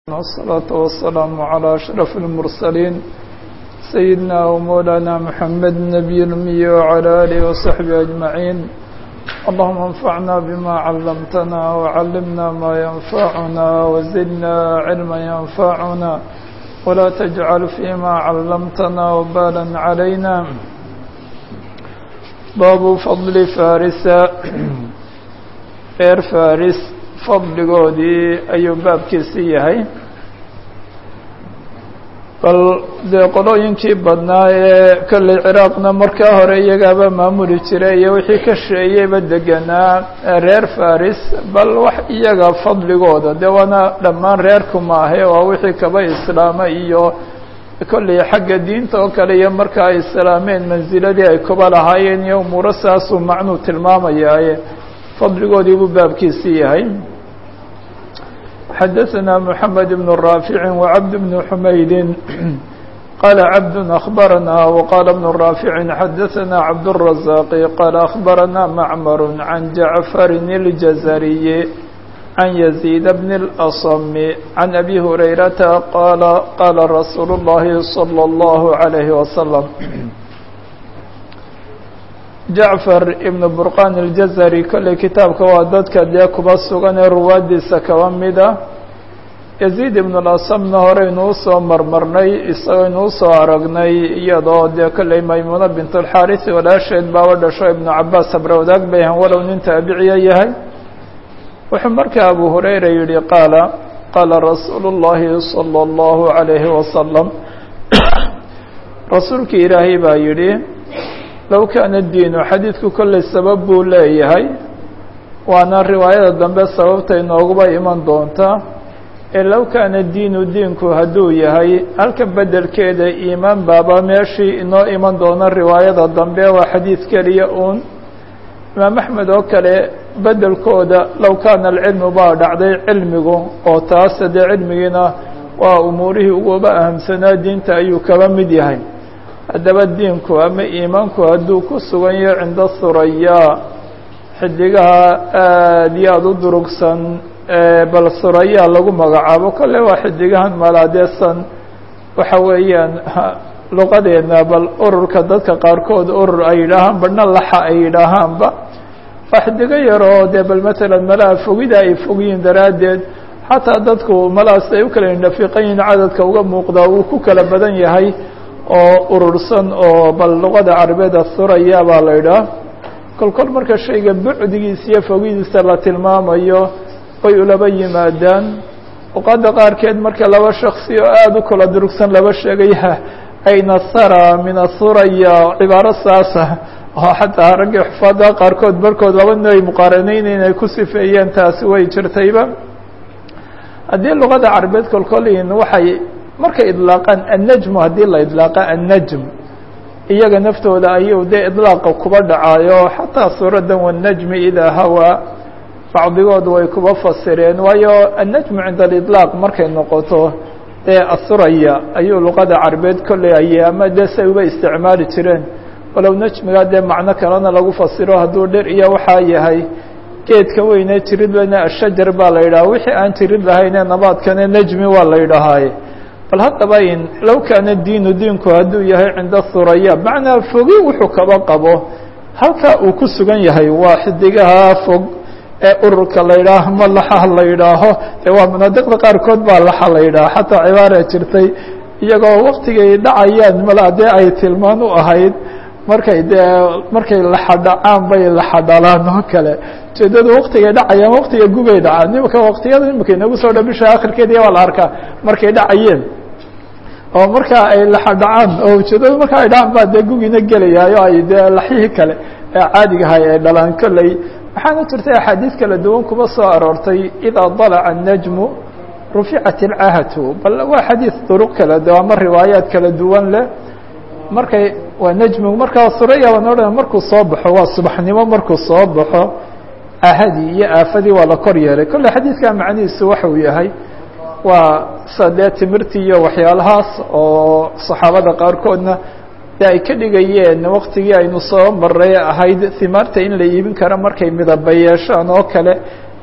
والصلاة والسلام على أشرف المرسلين سيدنا ومولانا محمد النبي الأمي وعلى آله وصحبه أجمعين اللهم انفعنا بما علمتنا وعلمنا ما ينفعنا وزدنا علما ينفعنا ولا تجعل فيما علمتنا وبالا علينا باب فضل فارس reer faris fadligoodii ayuu baabkiisi yahay bal dee qolooyinkii badnaa ee kolley ciraaqna markaa hore iyagaaba maamuli jiray iyo wixii ka sheeyeyba deganaa reer faris bal wax iyaga fadligooda dee waana dhammaan reerku maahe waa wixii kaba islaama iyo kolley xagga diinta oo kale iyo marka ay islaameen mansiladii ay kuba lahaayeen iyo umuuro saasuu macnuu tilmaamayaaye fadligoodii buu baabkiisii yahay xadaثna mحamed بن رافع وcبد بن حmayd qال cبد أخبرnا وqال بن رافع xadaثna cبدالرزاq qال أخبرnا معmر عن جعفر الجزري عن يزيد بن الأصم عن أbي هريرةa qال qال رsuuل اللhi صلى الله عليه وسلم jacfar ibnu burqan aljazari kolley kitaabka waa dadka dee kuba sugan ee ruwaadiisa kaba mida yaziid ibnu lasamna horeynu usoo marmarnay isagaynu usoo aragnay iyadoo dee kolley maymuuna bint alxaarisi walaasheed baaba dhasho ibnu cabaas habrawadaag bay ahan walow nin taabiciya yahay wuxuu markaa abu hurayra yihi qaala qaala rasuulu llahi salى اllahu عalayhi wasalam rasuulkii ilaahay baa yidhi low kaana diinu xadiidku kolley sabab buu leeyahay waana riwaayada dambe sababta inooguba iman doontaa ee low kaana diinu diinku hadduu yahay halka beddelkeeda iimaan baaba meeshii inoo iman doona riwaayada dambe waa xadiid keliya uun imaam axmed oo kale beddelkooda low kaana alcilmu baa dhacday cilmigu oo taase dee cilmigiina waa umuurihii uguba ahamsanaa diinta ayuu kaba mid yahay haddaba diinku ama iimaanku hadduu ku sugan yahay cinda suraya xidigaha aada iyo aada u durugsan bal suraya lagu magacaabo kolle waa xidigahan malaadeesan waxa weeyaan luqadeena bal ururka dadka qaarkood urur ay yidhaahaan badhna laxa ay yidhaahaanba waa xidigo yar oo dee bal matalan malaha fogida ay fogyiin daraaddeed xataa dadku malahaas ay u kala indhafiiqan yihiin cadadka uga muuqdaa uu ku kala badan yahay oo urursan oo bal luqada carabeeda suraya baa la idhaah kol kol marka shayga bucdigiisa iyo fogidiisa la tilmaamayo way ulaba yimaadaan luqadda qaarkeed marka laba shaksi oo aada u kala durugsan laba sheegaya ayna sara min asuraya cibaaro saasa oo xataa raggii xufaada qaarkood barkood labadna ay muqaaraneyneyn ay ku sifeeyeen taasi way jirtayba haddii luqada carabeed kolkolin waxay markay idlaaqaan annajmu haddii la idlaaqa annajm iyaga naftooda ayuu dee idlaaqa kuba dhacaayo xataa suuradan wannajmi idaa hawaa bacdigood way kuba fasireen waayo annajmu cinda aliطlaaq markay noqoto dee asuraya ayuu luqada carabeed kolley ayay ama dee say uba isticmaali jireen walow najmiga dee macno kalena lagu fasiro hadduu dher iyo waxaa yahay geedka weyne jirid weyne ashajar baa la yidhaha wixii aan jirid lahayne nabaadkane najmi waa la yidhahaaye bal haddaba in low kaana diinu diinku hadduu yahay cinda suraya macnaa fogi wuxuu kaba qabo halkaa uu ku sugan yahay waa xidigaha fog ee ururka la yidhaaho ma laxaha la yidhaaho ee waa manaadiqda qaarkood baa laxa la yidhaaho xataa cibaara jirtay iyagoo waktigay dhacayaan mala dee ay tilmaan u ahayd markay dee markay laxadhacaan bay laxadhalaan oo kale ujeedadu waktigay dhacayaan waktiga gubay dhacaan imika waktiyada imika inagu soo dha bisha akhirkeedi waa la arkaa markay dhacayeen oo markaa ay laxadhacaan oo ujeedadu marka ay dhacaan baa dee gugiina gelayaayo ay dee laxyihii kale ee caadigahay ay dhalaan kolley waxaana jirtay axaadiis kala duwan kuba soo aroortay idaa dalaca الnajmu ruficat اlcahatu bal waa xadiis duruq kala du ama riwaayaat kala duwan leh markay waa najmigu markaa suraya baan odhan markuu soo baxo waa subaxnimo markuu soo baxo ahadii iyo aafadii waa la kor yeelay kolle xadiidkaa macnihiisu waxau yahay waa sa dee timirtii iyo waxyaalahaas oo saxaabada qaarkoodna de ay ka dhigayeen waktigii aynu soo maray ahayd himaarta in la iibin karo markay midaba yeeshaan oo kale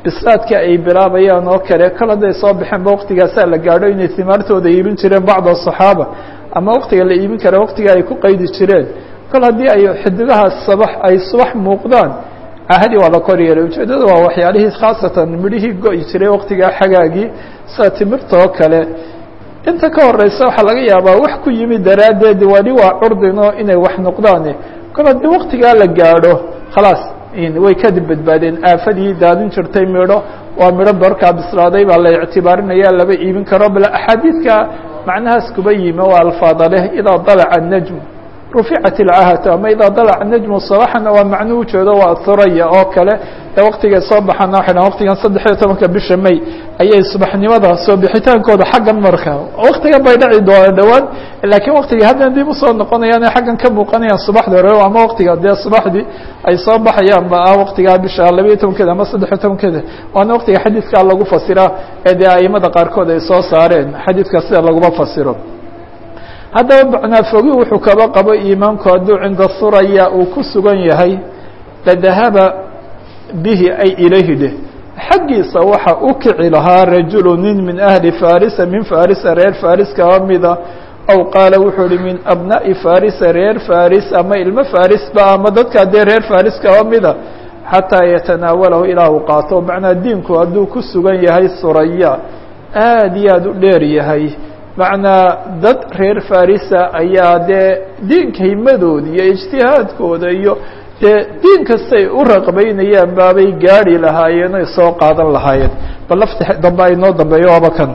bislaadka ay bilaabayaan oo kale kol hadday soo baxeenba waqtigaasaa la gaadho inay timaartooda iibin jireen bacda صaxaaba ama waqtiga la iibin kara waqtiga ay ku qaydi jireen kol haddii ay xidigahaas sabax ay subax muuqdaan ahadi waa la kor yeelay ujeeddada waa waxyaalihii khaasatan midhihii go-i jiray waqtigaa xagaagii sida timirta oo kale inta ka horeysa waxaa laga yaabaa wax ku yimid daraaddeed wali waa curdino inay wax noqdaan kol haddii waqtigaa la gaadho khalaas way kadib badbaadeen aafadii daadin jirtay midho waa midho barkaa bislaaday baa la ictibaarinaya laba iibin karo bal axaadiidka macnahaas kuba yimi waa alfaada leh idaa dalaca الnajm ruficat اlcahatu ama idaa dalaca najmu sabaxana waa macnuu ujeedo waa thuraya oo kale ee waqtigay soo baxana waxay dhahan waqtigan saddex iyo tobanka bisha may ayay subaxnimada soo bixitaankooda xaggan marka waqtigan bay dhaci doonaan dhowaan laakiin waqtigii haddan dib usoo noqonayaan ee xaggan ka muuqanayaan subaxda hore ama waqtiga dee subaxdii ay soo baxayaan ba ah waqtigaa bisha labayo tobankeeda ama saddex iyo tobankeeda waana waqtiga xadiidkaa lagu fasiraa ee dee aimada qaarkood ay soo saareen xadiidka sida laguma fasiro haddaba macnaafogi wuxuu kaba qabo iimaanku hadduu cinda suraya uu ku sugan yahay ladahaba bihi ay ilayhi dheh xaggiisa waxa u kici lahaa rajulu nin min ahli farisa min farisa reer faris kaba mida aw qaala wuxuu ihi min abna'i farisa reer faris ama ilmo farisba ama dadkaa dee reer faris kaba mida xataa yatanaawalahu ilaa uu qaato macnaa diinku hadduu ku sugan yahay suraya aad iyo aad u dheer yahay macnaa dad reer farisa ayaa dee diinka himadooda iyo ijtihaadkooda iyo dee diin kastay u raqbaynayaan baabay gaari lahaayeen oy soo qaadan lahaayeen bal lafti dambe ay noo dambeeyo waaba kan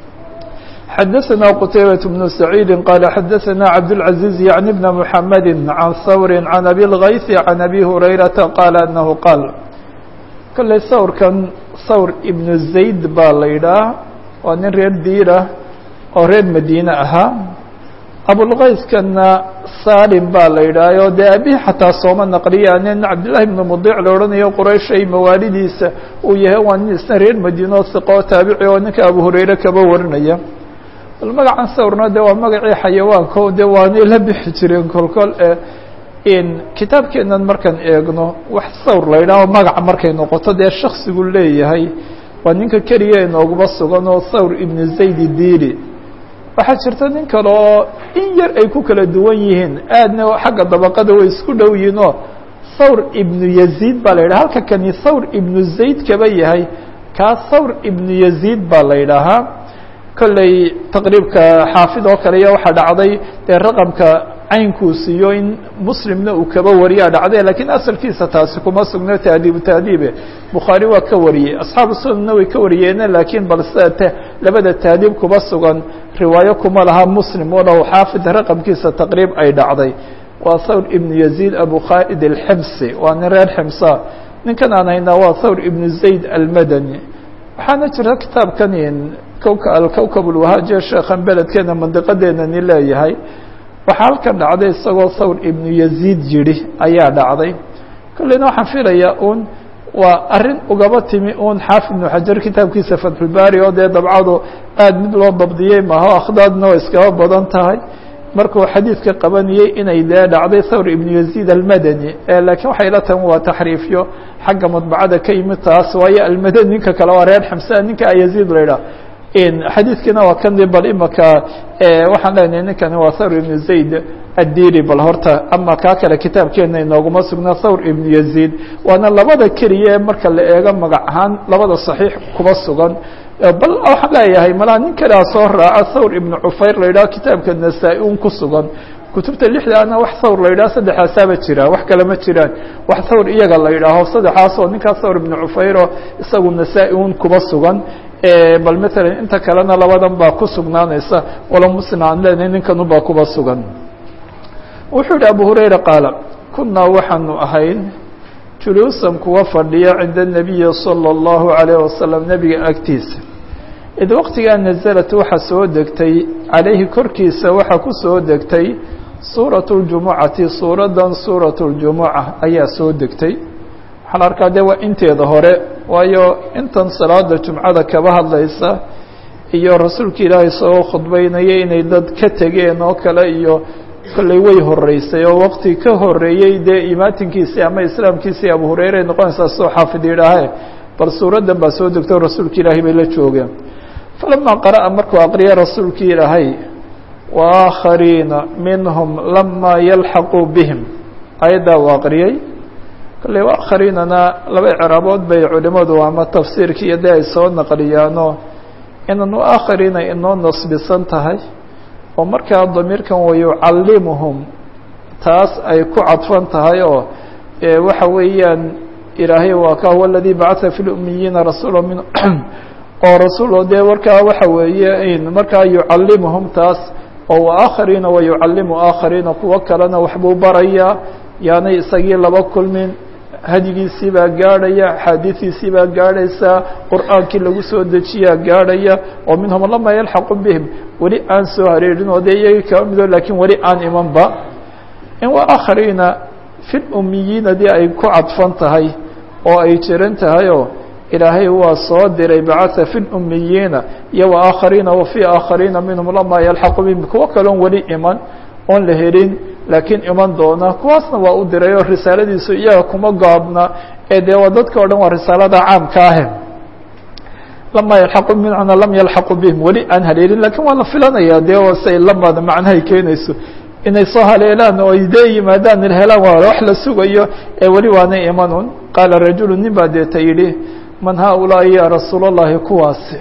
xadaثna qtaybaة بن سacيidi qala xadaثna cabdالعaزيز yعni بn mحamedi عan hawri عan abi الغayث عan abi هurayraةa qala anahu qaal kolley sawrkan sawr ibnu zayd baa la yidhaah waa nin reer diira oo reer madiine ahaa abulkayskana salim baa la yidhaaho dee abihi xataa sooma naqliya nin cabdillahi ibnu mudic la odhanayo qurayshay mawaalidiisa uu yahay waa nin isna reer madiine oo siqoo taabici oo ninka abu hurayre kaba warinaya bal magacan sawrna de waa magacii xayawaanka o de waanay la bixi jireen kolkol in kitaabkeenan markaan eegno wax sawr la yidhaaho magaca markay noqoto dee shaksigu leeyahay waa ninka keliya inooguma sugan oo thawr ibnu zayd dili waxaa jirta nin kale oo in yar ay ku kala duwan yihiin aadna xagga dabaqada way isku dhow yihiin oo thawr ibnu yaziid baa la yidhaha halka kani thawr ibnu zayd kaba yahay kaa thawr ibnu yaziid baa la yidhaahaa kolley taqriibka xaafid oo kale iyo waxaa dhacday dee raqamka caynkuu siiyo in muslimna uu kaba wariyaa dhacday lakiin asalkiisa taasi kuma sugno taadiibu taadiibe bukhaari waa ka wariyey asxaabu sunanna way ka wariyeene laakiin bal sida labada taadiib kuma sugan riwaayo kuma laha muslim walow xaafid raqamkiisa taqriib ay dhacday waa thawr ibnu yaziid abu khaalid alximsi waa nin reer ximsa ninkan aan haynaa waa thawr ibnu zayd almadani waxaana jira kitaabkan alkowkab ulwahaaje sheekhan beledkeena mandiqadeenani leeyahay waxaa halkan dhacday isagoo thawr ibnu yaziid yidhi ayaa dhacday kolleyna waxaan filayaa un waa arrin ugaba timi un xaafid ibnu xajar kitaabkiisa fatxulbaari oo dee dabcadu aad mid loo dabdiyey maaho akhdaadna waa iskaba badan tahay markuu xadiidka qabanayey inay dee dhacday thawr ibnu yaziid almadani laakiin waxay la tahan waa taxriifyo xagga madbacada ka yimid taas waayo almadani ninka kale waa reer xamsa ninka yaziid la idhaah xadiidkiina waa kan bal imaka waxaan leenahay ninkani waa thawr ibnu zayd addili bal horta ama kaa kale kitaabkeena inooguma sugna thawr ibnu yaziid waana labada keliya marka la eego magac ahaan labada saxiix kuba sugan bal waxaan leeyahay malaa nin kalea soo raaca thawr ibnu cufayr la yidhaho kitaabka nasaa-i un ku sugan kutubta lixdaana wax thawr la yidhaho saddexaasaaba jira wax kale ma jiraan wax thawr iyaga la yidhaaho saddexaas oo ninkaa thawr ibnu cufayro isagu nasaa-i un kuba sugan bal matalan inta kalena labadan baa ku sugnaanaysa walo muslim aan leenahay ninkan baa kuba sugan wuxuu yihi abu hurayra qaala kunaa waxaanu ahayn juluusan kuwa fadhiya cinda الnabiyi salى الlahu عalayه wasalam nebiga agtiisa id waqtigaa naزlat waxa soo degtay calayhi korkiisa waxa ku soo degtay suuraة اljumucati suuradan suuraة اljumuca ayaa soo degtay waxaa la arkaa de waa inteeda hore waayo intan salaada jumcada kaba hadlaysa iyo rasuulka ilaahay isagoo khudbaynaya inay dad ka tegeen oo kale iyo kolley way horeysay oo waqti ka horeeyey dee imaatinkiisii ama islaamkiisii abu hureyre ay noqonaysaa soo xaafid yidhaahe bal suuraddan baa soo degto rasuulka ilaahay bay la joogeen falamaa qara'a markuu aqriyay rasuulkii ilaahay waakhariina minhum lamaa yalxaquu bihim ayaddaa uu aqriyey kolley waakhariinana laba icraabood bay culimadu ama tafsiirkii iyo dee ay soo naqliyaano inan waakhariina inoo nasbisan tahay oo markaa damiirkan wayucallimuhum taas ay ku cadfan tahay oo waxa weeyaan ilaahay waa ka huwa aladii bacatha fi lumiyiina rasuula min oo rasuul dee markaa waxa weeye markaa yucallimuhum taas oo waakhariina wayucallimu aakhariina kuwo kalena waxbuu barayaa yaanay isagii laba kulmin hadyigiisii baa gaadhaya axaadiidiisii baa gaadhaysaa qur'aankii lagu soo dejiyaa gaadhaya oo minhum lama yalxaqu bihim weli aan soo hareerin oo dee iyagii kaba mido lakiin weli aan imanba in waakhariina fi lumiyiina dii ay ku cadfan tahay oo ay jiran tahayoo ilaahay waa soo diray bacatha fi lumiyiina iyo waakhariina wa fii aakhariina minhum lama yalxaqu bihim kuwo kaloon weli iman oon la helin laakiin iman doona kuwaasna waa u diray oo risaaladiisu iyaga kuma gaabna ee dee waa dadka o dhan waa risaalada caamka ahe lama yalxaqu bimacna lam yalxaqu bihim weli aan haleelin lakin waa la filanaya dee say lamada macnahay keenayso inay soo haleelaan oo ay dee yimaadaan helaan waa wax la sugayo ee weli waanay imanun qaala rajulu nin baa deeta yidhi man haaulaa'i ya rasuul اllahi kuwaasi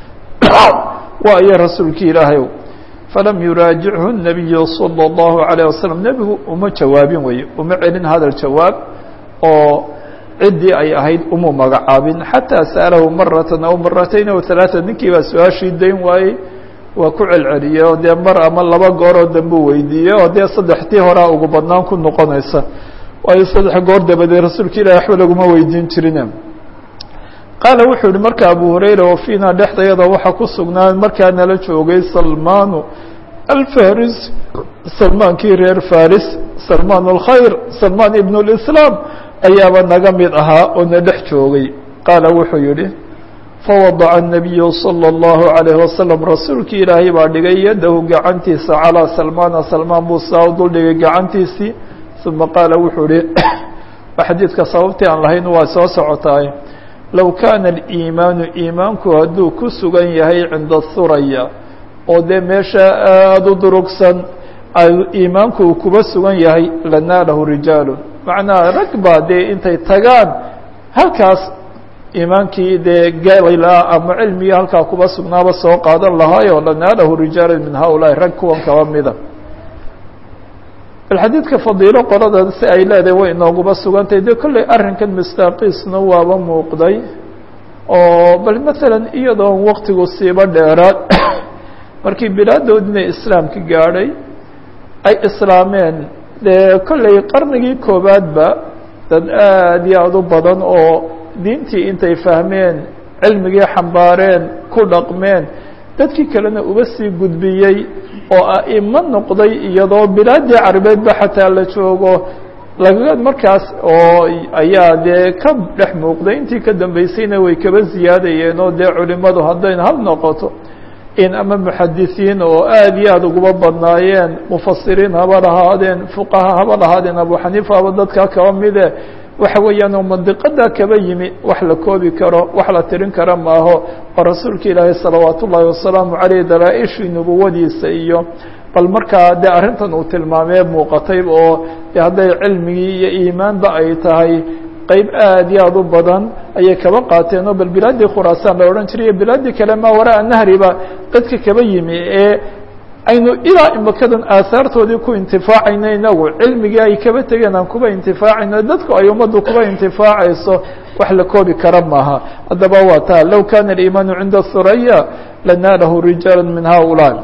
waa iyo rasuulkii ilaahay falam yuraajichu الnabiyu salى الlahu عalيه wasalam nebigu uma jawaabin weye uma celin hadal jawaab oo ciddii ay ahayd umu magacaabin xataa sa'alahu maratan aw maratayn aw ثalaaثa ninkii baa su-aashii dayn waayey waa ku celceliyey oo dee mar ama laba gooroo dambuu weydiiyey oo dee saddextii horaa ugu badnaan ku noqonaysa waayo saddex goor dabadeed rasuulka ilahi waxba laguma weydiin jirine qaala wuxuu yihi marka abu hurayra wa fiina dhexdayada waxaa ku sugnaa markaa nala joogay salmaanu alfaris salmaankii reer faris salmaan اlkhayr salmaan ibn اlislaam ayaaba naga mid ahaa oo na dhex joogay qaala wuxuu yihi fawadaca الnabiyu salى اllahu عalayh wasalam rasuulkii ilaahay baa dhigay yadahu gacantiisa calىa salmaana salmaan buu saa u duldhigay gacantiisii uma qaala wuxuu yihi xadiidka sababtii aan lahayn waa soo socotaay low kaana aliimaanu iimaanku hadduu ku sugan yahay cinda thuraya oo dee meesha aada u durugsan iimaanku uu kuba sugan yahay lanaalahu rijaalu macnaa rag baa dee intay tagaan halkaas iimaankii dee galayla ama cilmigii halkaa kuba sugnaaba soo qaadan lahaayo lanaalahu rijaalu min haulaai rag kuwan kaba mida bal xadiidka fadiilo qolada si ay leedahay way inooguba sugantahay dee kolley arrinkan mistaaqiisna waaba muuqday oo bal maalan iyadoon waktigu siiba dheeraad markii bilaadoodina islaamka gaadhay ay islaameen dee kolley qarnigii koowaadba dad aada iyo aada u badan oo diintii intay fahmeen cilmigii xambaareen ku dhaqmeen dadkii kalena uga sii gudbiyey oo a'imo noqday iyadoo bilaadii carabeedba xataa la joogo laga markaas oo ayaa dee ka dhex muuqday intii ka dambeysayna way kaba ziyaadayeen oo dee culimadu haddayna hal noqoto in ama muxadisiin oo aada iyo aada uguba badnaayeen mufasiriin haba lahaadeen fuqaha haba lahaadeen abu xaniifa haba dadkaa kaba mide waxa weeyaan oo mandiqada kaba yimi wax la koobi karo wax la tirin kara maaho oo rasuulka ilaahay salawaat ullaahi wasalaamu caleyh dalaa-ishii nubuwadiisa iyo bal markaa dee arrintan uu tilmaamee muuqatay oo de hadday cilmigii iyo iimaanba ay tahay qeyb aada iyo aada u badan ayay kaba qaateen oo bal bilaadii khuraasaan la odhan jiray iyo bilaadii kale maa waraa nahriba dadka kaba yimi ee aynu ilaa imakadan aahaartoodii ku intifaacayno inagu cilmigii ay kaba tegeen aan kuba intifaacayno dadku ay ummaddu kuba intifaacayso wax la koobi kara maaha haddaba waa taa low kana aliimaanu cinda thuraya lanaalahu rijaala min haulaa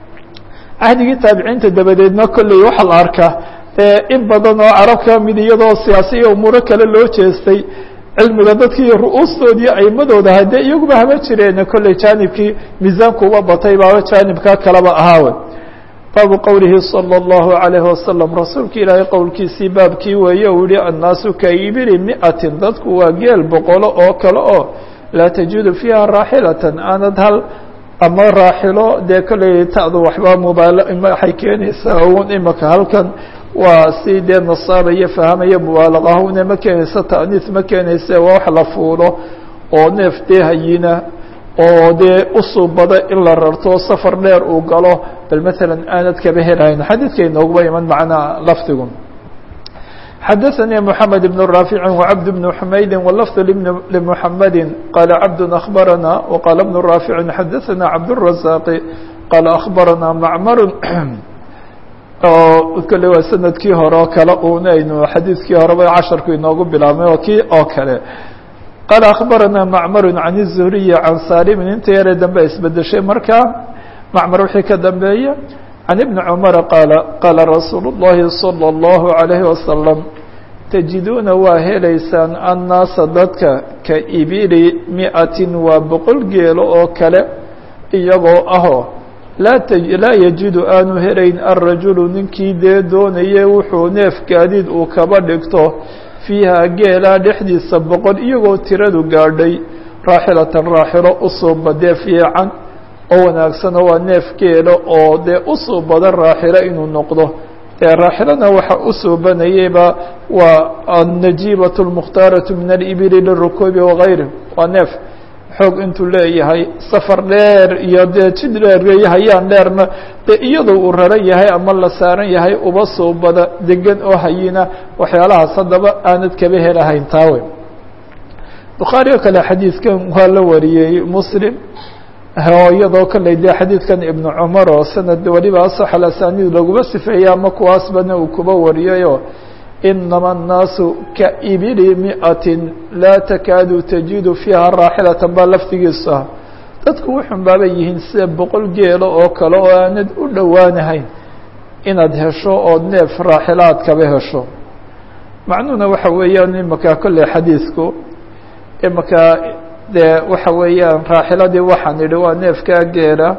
cahdigii taabiciinta dabadeedna kolley waxaa la arkaa in badan oo carab ka mid iyadoo siyaasi iyo umuuro kale loo jeestay cilmiga dadkii ru-uustoodii aimadooda haddee iyaguba haba jireen kolley jaanibkii miisaanku uba batay baaba jaanibkaa kaleba ahaawe baabu qowlihi salى اllahu عalayh wasalam rasuulka ilaahay qowlkiisii baabkii weeye uu yihi annaasu ka ibili miatin dadku waa geel boqolo oo kale oo laa tajidu fiiha raaxilatan aanad hal ama raaxilo dee kolley ta'du waxba mubaal waxay keenaysaa un imaka halkan waa si dee nasaabaya fahamaya mubaalaqahune ma keenaysa ta'niis ma keenayse waa wax la fuulo oo neef dee hayina oo dee usuubada in la rarto safar dheer uu galo bal maalan aanad kaba helahayn xadiidka inooguba iman macnaa lafdigu xadaثnي محamed بن رافع وcبد بن حmayd واللفظ لمحamd qال cبد أخبرnا وqال بن رافع xadaثnا cبدالرزاq qال أخبرnا معmر kale waa sanadkii hore oo kale un aynu xadiidkii horeba casharku inoogu bilaabmay oo kii oo kale qال أخبرnا معmر عن الزهري عن sاlm inta yare dambe isbedeshay markaa معmر wixii ka dambeeya عن بن cمر qاaل qاala رasuuل اللhi صلى الله عليه وسلم تجiduuna waa helaysaan الناasa dadka ka ibili miئaة waa boqol geelo oo kale iyagoo ahoo laa yajidu aanu helayn الrajuل ninkii dee doonaye wuxuu neef gaadiid uu kaba dhigto fiiha geelaa dhexdiisa boqol iyagoo tiradu gaadhay raaxilatan raaxilo usuuba dee fiican oo wanaagsano waa neef geelo oo dee usoo badan raaxilo inuu noqdo dee raaxilona waxa usoobanayeyba waa annajiibaة اlmukhtaaraةu min alibili lirukuubi wagayri waa neef xoog intuu leeyahay safar dheer iyo dee jid dheerhayaan dheerna dee iyadoo uu raran yahay ama la saaran yahay uba soo bada degan oo hayina waxyaalahaas haddaba aanad kaba helahayn taawe bukhaari oo kale xadiidkan waa la wariyey muslim iyadoo kale dee xadiidkan ibnu cumar oo sanad waliba asax alasaniid laguma sifeeyey ama kuwaasbana uu kuba wariyayoo inama الnaasu kaibili miئatin laa takaadu tajidu fiiha raaxilatan baa lafdigiisu ah dadku wuxun baabay yihiin sida boqol geelo oo kale oo aanad u dhowaanahayn inaad hesho ood neef raaxilaad kaba hesho macnuhuna waxa weeyaan imaka kolley xadiidku imaka dee waxa weeyaan raaxiladii waxaan idhi waa neefkaa geela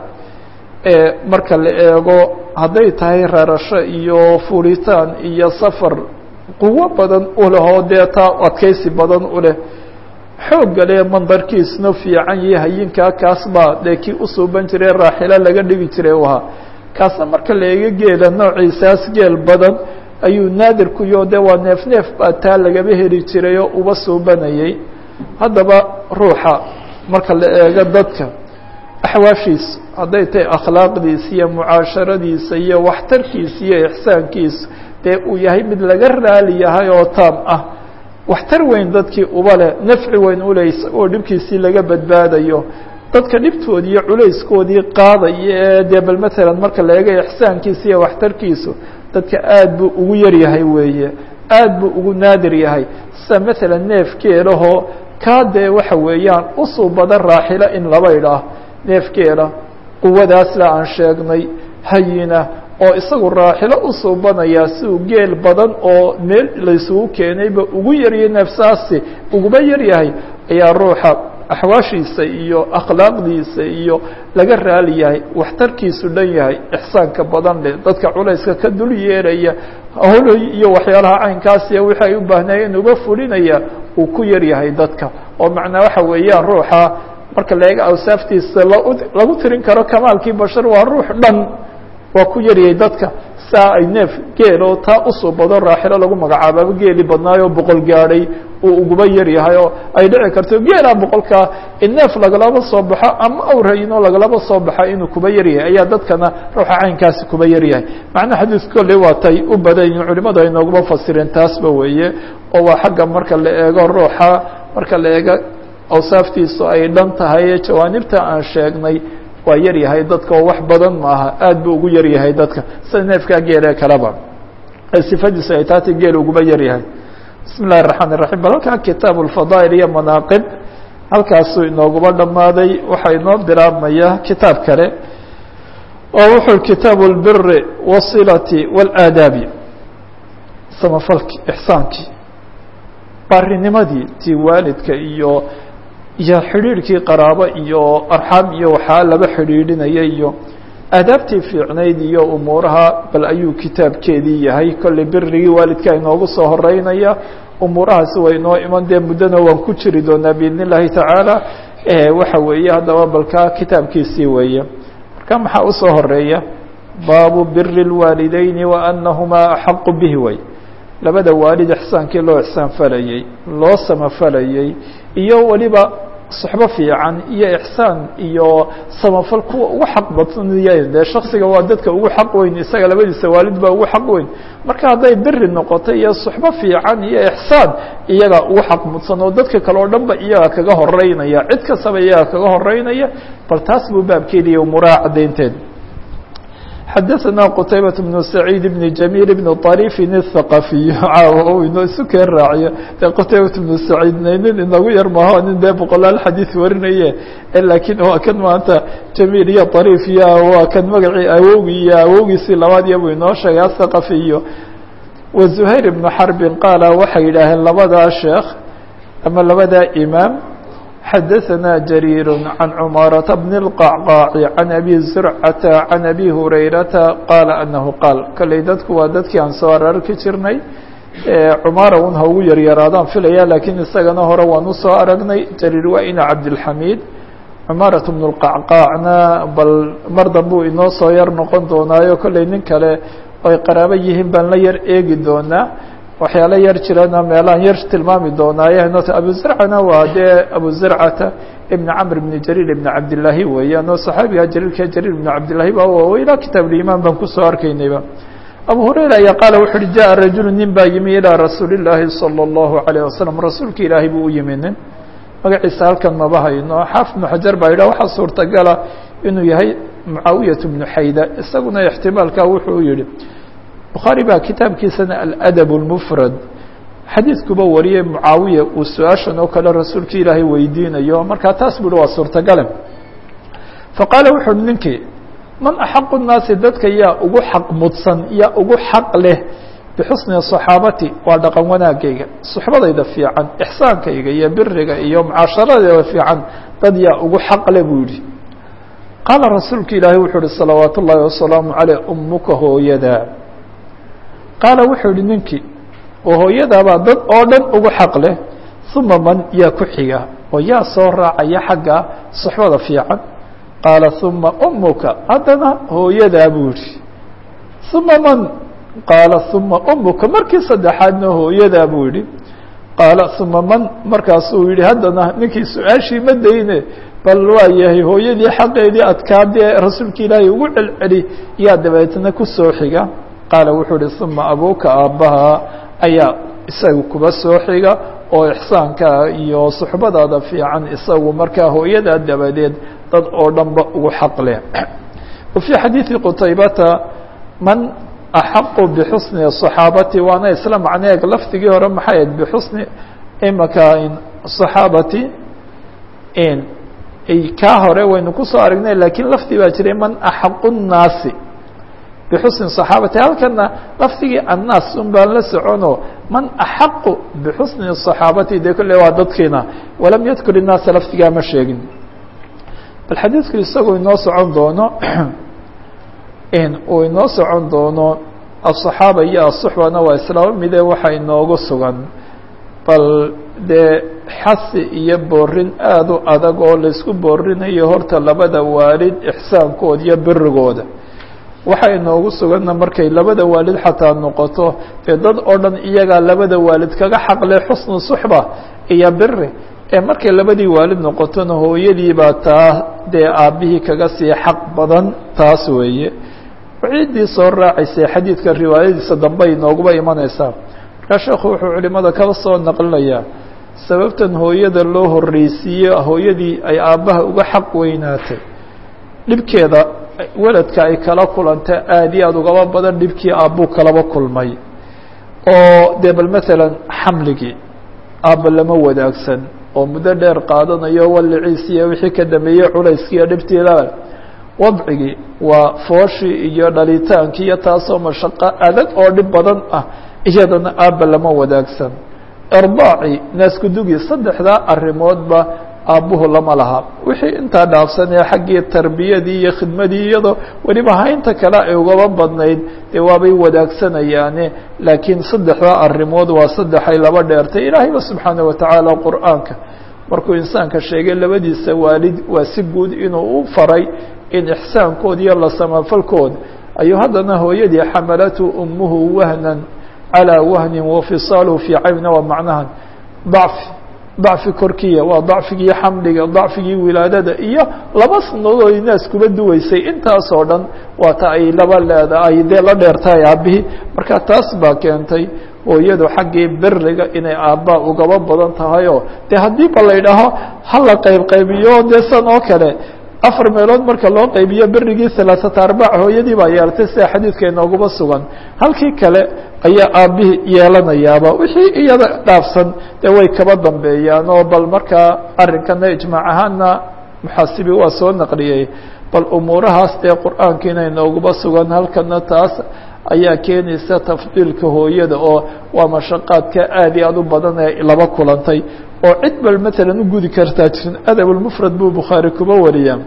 ee marka la eego hadday tahay rarasho iyo fulitaan iyo safar quwo badan u leh oo dee taa adkaysi badan u leh xoogga le mandarkiisna fiican iyo hayinkaa kaas baa dee kii usuuban jiray raaxilo laga dhigi jiray u ahaa kaasna marka la eego geela noociisaas geel badan ayuu naadir ku yo dee waa neef neef baa taa lagaba heli jiray oo uba suubanayay haddaba ruuxa marka la eego dadka axwaashiisa hadday tahay akhlaaqdiisa iyo mucaasharadiisa iyo waxtarkiisa iyo ixsaankiisa dee uu yahay mid laga raali yahay oo taam ah waxtar weyn dadkii uba leh nafci weyn uleh isagoo dhibkiisii laga badbaadayo dadka dhibtoodii iyo culayskoodii qaadaya ee dee bal matalan marka la eego ixsaankiisa iyo waxtarkiisu dadka aad buu ugu yar yahay weeye aad buu ugu naadir yahay sida matalan neef geelahoo kaa dee waxa weeyaan usuu badan raaxilo in laba idhaah neefgeela quwadaasla aan sheegnay hayina oo isagu raaxilo usuubanayaa si uu geel badan oo meel laysugu keenayba ugu yaryahay neefsaasi uguba yar yahay ayaa ruuxa axwaashiisa iyo akhlaaqdiisa iyo laga raali yahay waxtarkiisu dhan yahay ixsaanka badan leh dadka culayska ka dul yeeraya holoy iyo waxyaalaha caynkaasiya wixi ay u baahnaayeen uga fulinaya uu ku yar yahay dadka oo macnaa waxa weeyaan ruuxa marka la eego awsaaftiisa lagu tirin karo kamaalkii bashar waa ruux dhan waa ku yaryahay dadka saa ay neef geel oo taa usoo bado raaxilo lagu magacaababa geeli badnaayoo boqol gaadhay uu uguba yar yahay oo ay dhici karto geelaa boqolkaa in neef lagalaba soo baxo ama awrayinoo lagalaba soo baxa inuu kuba yar yahay ayaa dadkana ruuxa caynkaasi kuba yar yahay macnaha xadiis kolley waa tay u badan yihin culimadu ay nooguma fasireen taasba weeye oo waa xagga marka la eego ruuxa marka la eego awsaaftiisu ay dhan tahay jawaanibta aan sheegnay waa yar yahay dadka oo wax badan maaha aad buu ugu yar yahay dadka sida neefkaa geelee kaleba sifadiisu ay taati geel uguba yar yahay bismi اllahi الرaحmaan الرaحيم bal halkaa kitaab الfadaaئل iyo manaaqib halkaasuu inooguba dhammaaday waxaa inoo bilaabmaya kitaab kale oo wuxuu kitaabu الbiri والصilati والaadaabi samafalki ixsaankii baarinimadii tii waalidka iyo iyo xidhiidhkii qaraabo iyo arxaam iyo waxaa laba xidhiidhinaya iyo aadaabtii fiicnayd iyo umuuraha bal ayuu kitaabkeedii yahay kolley birigii waalidka inoogu soo horeynaya umuurahaasi way inoo iman dee muddona waan ku jiri doonaa biidn اllahi tacaala waxa weeye haddaba balkaa kitaabkiisii weeye marka maxaa usoo horeeya baabu biri اlwaalideyni wa anahumaa axaqu bihi way labada waalid ixsaankii loo ixsaan falayey loo samafalayey iyo weliba suxbo fiican iyo ixsaan iyo samafal kuwa ugu xaq badnaya dee shaksiga waa dadka ugu xaq weyn isaga labadiisa waalid baa ugu xaq weyn marka hadday beri noqoto iyo suxbo fiican iyo ixsaan iyaga ugu xaq mudsan oo dadka kale oo dhan ba iyaga kaga horeynaya cid kastaba iyaga kaga horeynaya bal taas buu baabkeediiy umuraa caddaynteed xadaثna qtaybaة بن سacيid بن جamيل بن طrيفin الثaqaفiy caaw inoo isu keen raaciyo dee qtaybaة بن سacيidna nin inagu yar maho nin dee boqolaal xadiiث warinaye lakiin waa kan maanta jamiil iyo طrيf iyo waa kan magacii awowgii iyo awowgiisii labaad iyo buu inoo sheegay aلثaqaفiyo وزhayr بن xarbin qaala waxay yidhaaheen labadaa sheekh ama labadaa imaam xadaثna jrيir عan cmaaraةa bn الqacqاac عan abi zurcata عan abi hurayrata qaala anahu qaal kolley dadku waa dadkii aan soo ararki jirnay cumaara un ha ugu yaryaraadaan filaya lakiin isagana hore waan usoo aragnay jariir waa ina cabdilxamiid cumaaraة bn الqacqaacna bal mar dambuu inoo soo yar noqon doonaayo kolley nin kale oy qaraabo yihiin baan la yar eegi doonaa waxyaalo yar jirana meelaan yar tilmaami doonaaye abu zurcana waa dee abu zurcata ibn camr ibn jariir ibn cabdillaahi weeyaan oo saxaabiga jariirka jariir ibn cabdillahi ba ilaa kitaab limaan baan kusoo arkaynayba abu hurayra ayaa qaala wuxu uhi jaءa rajulu nin baa yimi ilىa rasuuli الlaahi salى الlahu عalيه wasalam rasuulka ilaahay buu u yimi nin magaciisa halkan maba hayno xaafid ibnu xajar baa yidhah waxaa suurtagala inuu yahay mucaawiyaة bnu xayda isaguna ixtimaalka wuxuu yihi bukhaari baa kitaabkiisana aladab اlmufrad xadiidkuba wariyey mucaawiya uu su-aashan oo kale rasuulka ilaahay weydiinayo markaa taas bui waa suurtagale faqaala wuxu uhi ninkii man axaqu الnaasi dadka yaa ugu xaq mudsan yaa ugu xaq leh bixusni صaxaabati waa dhaqan wanaagayga suxbadayda fiican ixsaankayga iyo biriga iyo mucaasharadeeda fiican dad yaa ugu xaq leh buu yihi qaala rasuulka ilaahay wuxuu uhi salawaat ullaahi wasalaamu caleyh umuka hooyada qaala wuxuu yihi ninkii oo hooyadaabaa dad oo dhan ugu xaq leh uma man yaa ku xiga oo yaa soo raacaya xagga suxbada fiican qaala uma umuka haddana hooyadaa buu yihi uma man qaala uma umuka markii saddexaadna hooyadaa buu yihi qaala uma man markaasuu yihi haddana ninkii su-aashii ma dayne bal waa yahay hooyadii xaqeedii adkaadee rasuulka ilaahay ugu celceli yaa dabeetna kusoo xiga qaala wuxuu uhi uma abuuka aabbaha ayaa isaga kuba soo xiga oo ixsaanka iyo suxbadaada fiican isagu markaa hooyadaa dabadeed dad oo dhanba ugu xaq leh wa fii xadiidi qutaybata man axaqu bixusni صaxaabati waana isla macneeg lafdigii hore maxay ahayd bixusni imaka صaxaabati kaa hore waynu kusoo aragnay lakiin lafdi baa jiray man axaqu الnaasi bxusni صaxaabati halkana lafdigii annaas un baan la socono man axaqu bixusni صaxaabati de kolle waa dadkiina walam yadkur الnaasa lafdigaa ma sheegin bal xadiidku isagoo inoo socon doono uu inoo socon doono aلصaxaaba iyo aلصuxbana waa islaamo mide waxa inoogu sugan bal dee xasi iyo boorin aada u adag oo laisku boorinayo horta labada waalid ixsaankooda iyo birigooda waxa inoogu suganna markay labada waalid xataa noqoto dee dad oo dhan iyagaa labada waalid kaga xaqle xusnu suxba iyo biri ee markay labadii waalid noqotona hooyadii baa taa dee aabbihii kaga sii xaq badan taas weeye ciiddii soo raacaysay xadiidka riwaayadiisa dambe inooguba imanaysaa markaa sheekhu wuxuu culimada kala soo naqlinayaa sababtan hooyada loo horreysiiye hooyadii ay aabbaha uga xaq weynaatay dhibkeeda weladka ay kala kulanta aad iyo aada ugaba badan dhibkii aabbuu kalaba kulmay oo dee bal matalan xamligii aabba lama wadaagsan oo muddo dheer qaadanayo waliciis iyo wixii ka dambeeyey culayskii iyo dhibtiila wadcigii waa fooshii iyo dhalitaankii iyo taasoo mashaqo adag oo dhib badan ah iyadana aabba lama wadaagsan irdaaci naaskudugii saddexdaa arrimoodba aabbuhu lama laha wixii intaa dhaafsanee xaggii tarbiyadii iyo khidmadii iyadoo weliba haynta kale ay ugaba badnayd dee waabay wadaagsanayaan laakiin saddexdaa arrimood waa saddexay laba dheertay ilaahayba subxaana watacaala qur'aanka markuu insaanka sheegay labadiisa waalid waa si guud inuu u faray in ixsaankood iyo la samafalkood ayuu haddana hooyadii xamalatu umuhu wahnan calىa wahnin wafisaaluhu fii caybna waa macnahan dacfi dacfi korkiya waa dacfigii xamliga dacfigii wilaadada iyo laba sanadood ay naas kuba duwaysay intaas oo dhan waa ta ay laba leedahay dee la dheertahay aabbihii marka taas baa keentay hooyadu xaggii beriga inay aabbaa ugaba badan tahayoo dee haddii ba la ydhaaho hala qayb qaybiyo dee san oo kale afar meelood marka loo qaybiyo berigii halaaثata arbac hooyadii baa yeelatay sida xadiidka inooguba sugan halkii kale ayaa aabbihii yeelanayaaba wixii iyada dhaafsan dee way kaba dambeeyaan oo bal markaa arrinkana ijmaac ahaana muxaasibi waa soo naqliyey bal umuurahaas dee qur'aankiina inooguba sugan halkana taas ayaa keenaysa tafdiilka hooyada oo waa mashaqaadka aad iyo aad u badan ee laba kulantay oo cid bal matalan u gudi kartaa jirin adabulmufrad buu bukhaari kuba wariyaa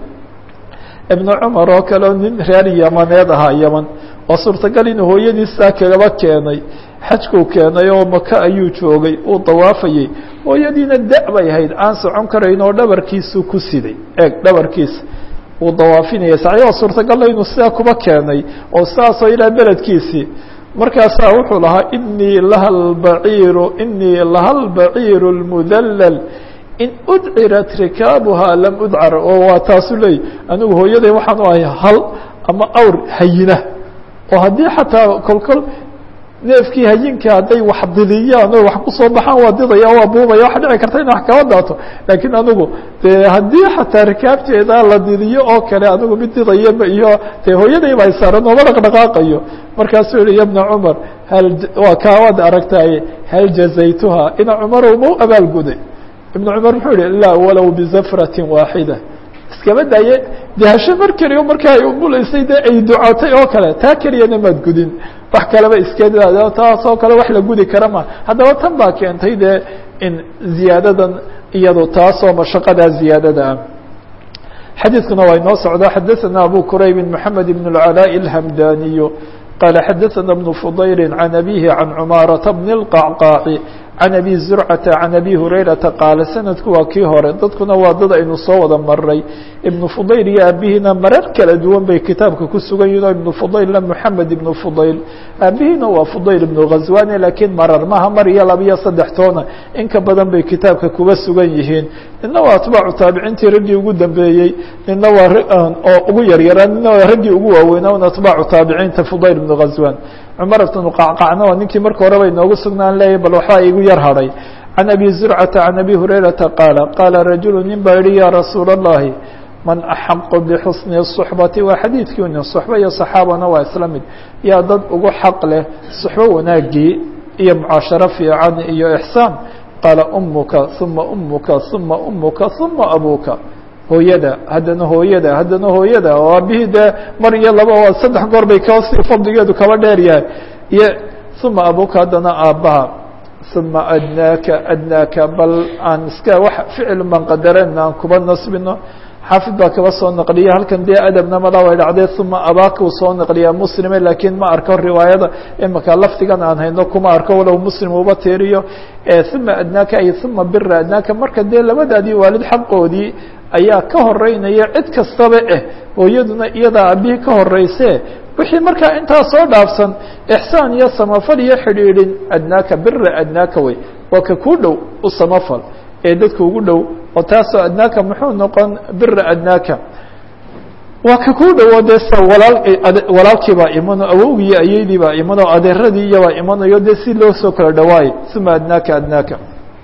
ibnu cumar oo kale oo nin reer yamaneed ahaa yaman oo suurtagal inuu hooyadiisaa kagaba keenay xajkuu keenay oo maka ayuu joogay uu dawaafayey hooyadiina da- bay ahayd aan socon karayn oo dhabarkiisuu ku siday eeg dhabarkiisa uu dawaafinaya saxyoo suurtagalla inuu sidaa kuba keenay oo saasoo ilaa beledkiisii markaasaa wuxuu lahaa inii laha lbaciiru inii laha lbaciiru اlmudallal in udcirat rikaabuhaa lam udcar oo waa taasu leey anigu hooyaday waxaan u ahay hal ama awr hayina oo haddii xataa kolkol neefkii hayinka hadday wax didiyaan oo wax kusoo baxaan waa didaya waa buubaya waxa dhici karta ina wax kaba daato laakiin anigu dee haddii xataa rikaabteeda la didiyo oo kale anigu mid didayaba iyo dee hooyaday baa saaran ooma dhaqdhaqaaqayo markaasuu yihi ya bna cumar hal waa kaawaad aragtaye hal jazaytuha ina cumarow ma u abaalguday ibn cumar muxuu yihi laa walow bizafratin waaxida iskaba daaye dehasho mar keliyo marka ay umulaysay dee ay ducootay oo kale taa keliyana maad gudin wax kaleba iska taas oo kale wax la gudi kara ma haddaba tan baa keentay dee in ziyaadadan iyado taasoo mashaqadaa ziyaadada ah xadiidkuna waa inoo socda xadaثana abu qurayb mحamed بن العلاء الhmdaniy qala xadaثana بن fضayl عan abihi عan cmaaraةa بن الqacqاع can abi zurcata can abi hurayrata qaala sanadku waa kii hore dadkuna waa dad aynu soo wada maray ibnu fudayl iyo aabihiina marar kala duwan bay kitaabka ku sugan yihin oo ibnu fudaylna moxamed ibnu fudayl aabihiina waa fudayl ibnu ghazwani laakiin marar maha mar iyo laba iyo saddex toona in ka badan bay kitaabka kuba sugan yihiin nina waa atbaacu taabiciintii raggii ugu dambeeyey nina waa oo ugu yaryaraa nina waa raggii ugu waaweynaa un atbaacu taabiciinta fudayl ibnu ghazwan cumar bnu qacqacna waa ninkii marka horeba inoogu sugnaan leeyahy bal waxbaa igu yar hadhay can abi zurcata can abi hurayrata qaala qaala rajulu nin baa yihi ya rasuula اllahi man axaqu bixusni الصuxbati waa xadiidkii nin suxba iyo saxaabana waa isla mid yaa dad ugu xaq leh suxbo wanaagii iyo mucaasharo fiican iyo ixsaan qaala umuka uma umuka uma umuka uma abuka hooyada haddana hooyada haddana hooyada oo aabihii dee mar iyo laba waa saddex goor bay kasii fadligeedu kaba dheer yahay iyo uma abuka haddana aabbaha uma adnaaka adnaaka bal aan iska wax ficil baan qadarana aan kuba nasbino xaafid baa kaba soo naqliya halkan dee adabna mala way dhacdee uma abaaka uu soo naqliyaa muslime laakiin ma arko riwaayada imika lafdigan aan hayno kuma arko walow muslim uba tiiriyo uma adnaaka ay uma bira adnaaka marka dee labadaadii waalid xaqoodii ayaa ka horeynaya cid kastaba eh hooyaduna iyadaa aabihii ka horeyse wixii markaa intaa soo dhaafsan ixsaan iyo samafal iyo xidhiidhin adnaaka bira adnaaka wey waa ka ku dhow u samafal ee dadka ugu dhow oo taasoo adnaaka muxuu noqon bira adnaaka waa ka ku dhowo dee s walaal walaalkii baa imano awowgii ayeydii baa imano adeeradii iyobaa imanayo dee si loo soo kala dhawaayo uma adnaaka adnaaka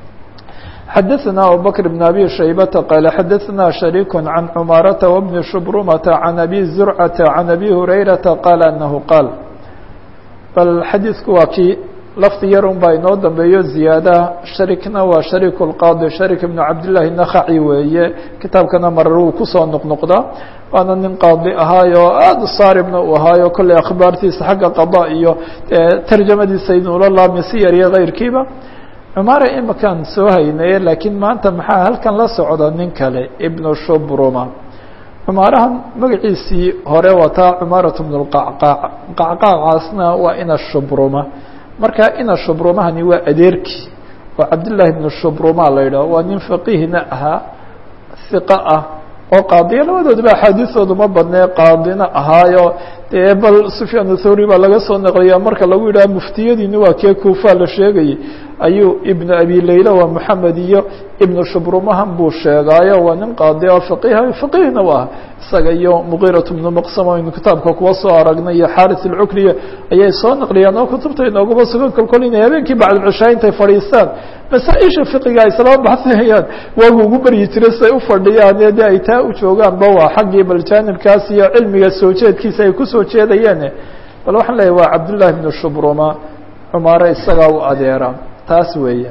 xadaثna abubكر بن abي شhaybةa qال xadaثna شharيك عan cmaaraةa وبن شhbrumةa عan abi زurcةa عan abi هurayraةa qال أنahu qاal bal xadiiثku waa kii lafdi yar un baa inoo dambeeyo ziyaadaha sharikna waa shariك الqاضي sharik بن cabdاللahi نkhaci weeye kitaabkana marar uu kusoo noqnoqdaa waana nin qaadi ahaayo aada saaribna uu ahaayo kolley akhbaartiisa xagga qaضاء iyo tarjamadiisa inuula laamisi yar iyo غayrkiiba cumaara imakaan soo haynaye laakiin maanta maxaa halkan la socda nin kale ibnu shubruma cumaarahan magaciisii hore wataa cumaaratu bnu lqacqaac qacqaacaasna waa ina shubruma marka ina shubrumahani waa adeerkii oo cabdillaahi bnu shubruma la yidhaho waa nin faqiihna ahaa hiqa ah oo qaadiya labadooduba axaadiistoodu ma badnee qaadina ahaayo dee bal sufyaan thawri baa laga soo naqliya marka lagu yidhaha muftiyadiini waa kee kuufa la sheegayay ayuu ibnu abi layla waa moxamed iyo ibnu shubrumahan buu sheegaayo waa nin qaadi oo faqiha faqihna u ah isaga iyo muqiirat bnu maqsam aynu kitaabka kuwa soo aragnay iyo xaris alcukriya ayay soo naqliyaan oo kutubta inoogaba sugan kolkol inay habeenkii bacdulcishaa intay fadhiistaan masaa-isha fiqiga ay islama baxsinayaan waagu ugu beryi jira siay u fadhiyaan de ay taa u joogaanba waa xaggii bal jaanibkaas iyo cilmiga soo jeedkiisa ay kusoo jeedayeen bal waxaan leeyahy waa cabdullahi bnu shubruma cumaare isagaa u adeera taas weeye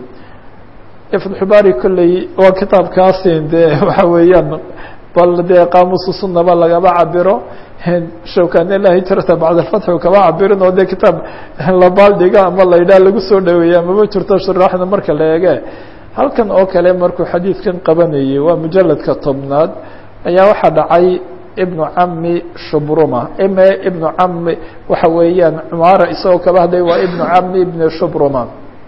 fatxubaari kolley waa kitaabkaasin dee waxa weeyaan bal dee qaamusu sunaba lagaba cabiro shawkane la hijrata bacd alfatxi kaba cabirin oo dee kitaab la baaldhiga ama la yidhaha lagu soo dhaweeya mama jirto shuraaxda marka la eege halkan oo kale markuu xadiidkan qabanayay waa mujaladka tobnaad ayaa waxaa dhacay ibnu cami shubruma ime ibnu cami waxa weeyaan cumaara isagoo kaba hadlay waa ibnu cami ibni shubruma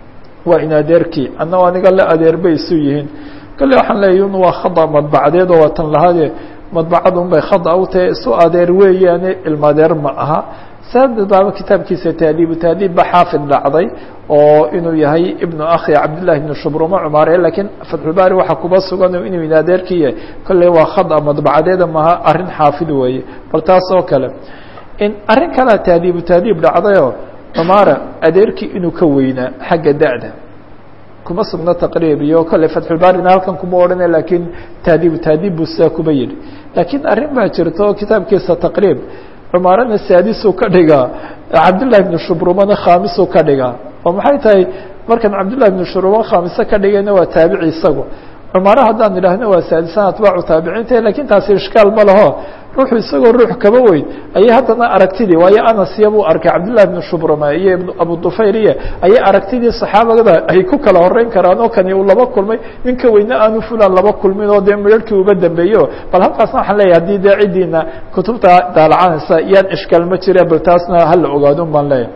waa in adeerkii anna aniga la adeer bay isu yihiin kale waxaan leeyahy un waa khada madbacdeed oo watan lahade madbacada un bay khada u tahay isu adeer weeyaane ilmadeer ma aha saadad baaba kitaabkiisa taadiibu taadiib ba xaafid dhacday oo inuu yahay ibnu akhi cabdillahi ibnu shubruma cumaare lakiin fatxulbaari waxaa kuba sugan inuu in adeerkii yahay kolley waa khada madbacadeeda maha arrin xaafid weeye bal taas oo kale in arrin kalea taadiibu taadiib dhacdayoo cumaara adeerkii inuu ka weynaa xagga da-da kuma sugno taqriib iyo kolley fatxulbaarina halkan kuma odhana lakiin taadiibu taadiib buu sidaa kuba yidhi laakiin arrin baa jirta oo kitaabkiisa taqriib cumaarana saadisuu ka dhigaa cabdillahi ibnu shubrumana khaamisuu ka dhigaa oo maxay tahay markan cabdillahi ibnu shubruma khaamiso ka dhigayna waa taabici isagu cumaare haddaan idhaahno waa saadisan atbaacu taabiciinta lakiin taasi ishkaal ma laho ruuxu isagoo ruux kaba weyn ayay haddana aragtidii waayo anasiya buu arkay cabdillahi ibnu shubruma iyo ibnu abu dufayriya ayay aragtidii saxaabada ay ku kala horeyn karaan oo kani uu laba kulmay ninka weyne aanu fulan laba kulmin oo dee midharhkii uba dambeeyo bal halkaasna waxaan leeyahy haddii dee ciddiina kutubta daalacanaysa yaan ishkaal ma jira bal taasna hala ogaadun baan leeyahy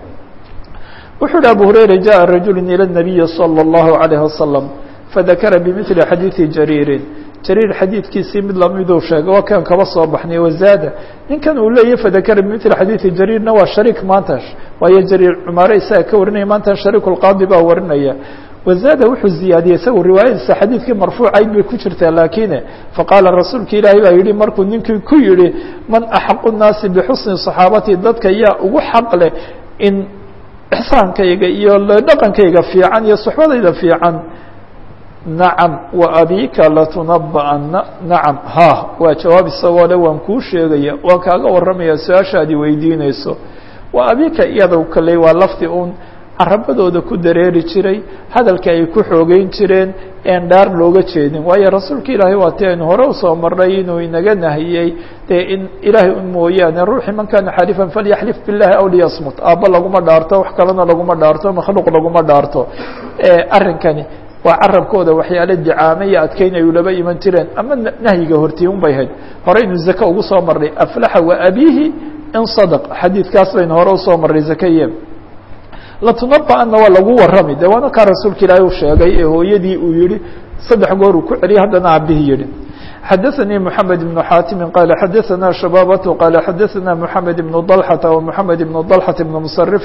wuxuu uhi abu hurayra jaءa rajulu ilى الnabiyi salى الlahu عalayه wasalam fadakara bimili xadiidi jariirin jariir xadiidkiisii mid lamiduu sheegay waa kan kaba soo baxnay wazaada ninkan uu leeyahy fadakara bimili xadiidi jariirna waa shariik maanta waayo jariir cumaare isaga ka warinaya maanta shariik lqaadi baa warinaya wazaada wuxuu ziyaadiyey isagu riwaayadiisa xadiidkii marfuucayd bay ku jirtaa laakine faqaala rasuulka ilaahi baa yihi markuu ninkii ku yihi man axaqu nnaasi bixusni صaxaabati dadka yaa ugu xaq leh in ixsaankayga iyo dhaqankayga fiican iyo suxbadayda fiican nacam wa abika latunaba'ana nacam ha waa jawaab isagoo le waan kuu sheegaya waan kaaga warramaya su-aashaadii weydiinayso wa abika iyada kale waa lafdi uun carabadooda ku dareeri jiray hadalka ay ku xoogeyn jireen een dhaar looga jeedin waayo rasuulka ilaahay waa ti aynu hore usoo marnay inuu inaga nahiyey dee in ilaahay un mooyaane ruuxii man kana xalifan falyaxlif billahi aw liyasmut aabba laguma dhaarto wax kalena laguma dhaarto makhluuq laguma dhaarto arrinkani waa carabkooda waxyaale dicaame iyo adkeyn ay ulaba iman jireen ama nahyiga hortii un bay hayd hore inu zake ugu soo marnay aflaxa wa abihi in sadaq xadiidkaas baynu hore usoo marnay zakeye latunaba'ana waa lagu warrami de waana kaa rasuulka ilaahay u sheegay ee hooyadii uu yihi saddex goor uu ku celiyay haddana aabihii yihi xadaثnي محamed بن xاtimi qال xadaثna شhabاbة qال xadaثna محamed بن ضلحة ومحamed بن ضلحة بن مصرف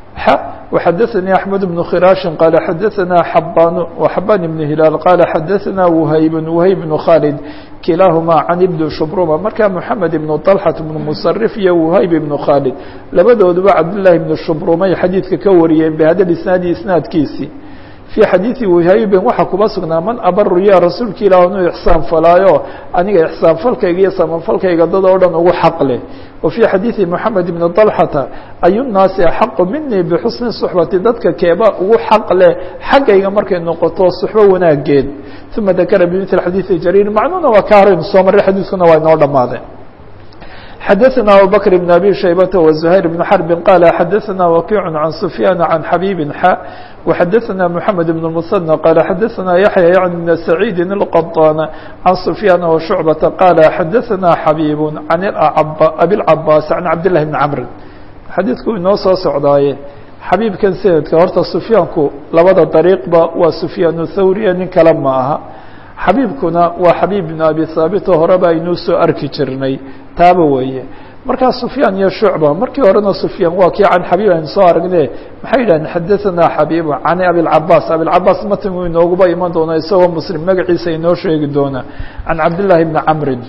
وxadaثnي أحمد بن khراaش qال xadaثna xbاn وxbاn بن هiلاaل qال xadaثna وhyb وhyb بن khالد kilaaهma can ibn shubruma markaa محamed بن طلحة بن مصرف iyo وhyb بن khالد labadooduba cabdاللahi بن shubrumay xadiidka ka wariyeen bhada isnaadi isnaadkiisii في xadiiثi whaybin waxaa kuba sugnaa man abaru ya rasuulka ilah inuu ixsaan falaayo aniga ixsaan falkayga iyo samanfalkayga dad oo dhan ugu xaq leh wa fي xadiiثi mحamed بn طلحata ayu الnaasi axaqu minii bxusni صحbati dadka keeba ugu xaq leh xaggayga markay noqoto suxbo wanaageed ثuma dakara bmثl xadiiثi jariir macnuuna waa ka horaynu soo maray xadiiskuna waa inoo dhamaadeen xadaثna abubكر بن abي شhaybة وزhayر بن xرب qال xadaثna وkiع عan سفyاn عan xabيب xا وxadaثna محamed بن المثنى qال xadaثna yaحyى yعن بن سعيid الqطاn عan سفyاn وشhuعبة qال xadaثna xabيب عan abي الcabاs عan cabdاللahi بن cمr xadiidku inoo soo socdaaye xabiibkan sanadka horta سufyaanku labada dariiqba waa سufyaan الthawriya nin kale ma aha xabiibkuna waa xabiib bn abi haabit oo horeba aynuu soo arki jirnay taaba weeye markaa sufyaan iyo shucba markii horena sufyaan waa kii can xabiib aynu soo aragne maxay yidhahdeen xadaثanaa xabiibu can abiاlcabaas abiاlcabaas matin uu inooguba iman doona isagoo muslim magaciisa inoo sheegi doona can cabdالlahi bni camrin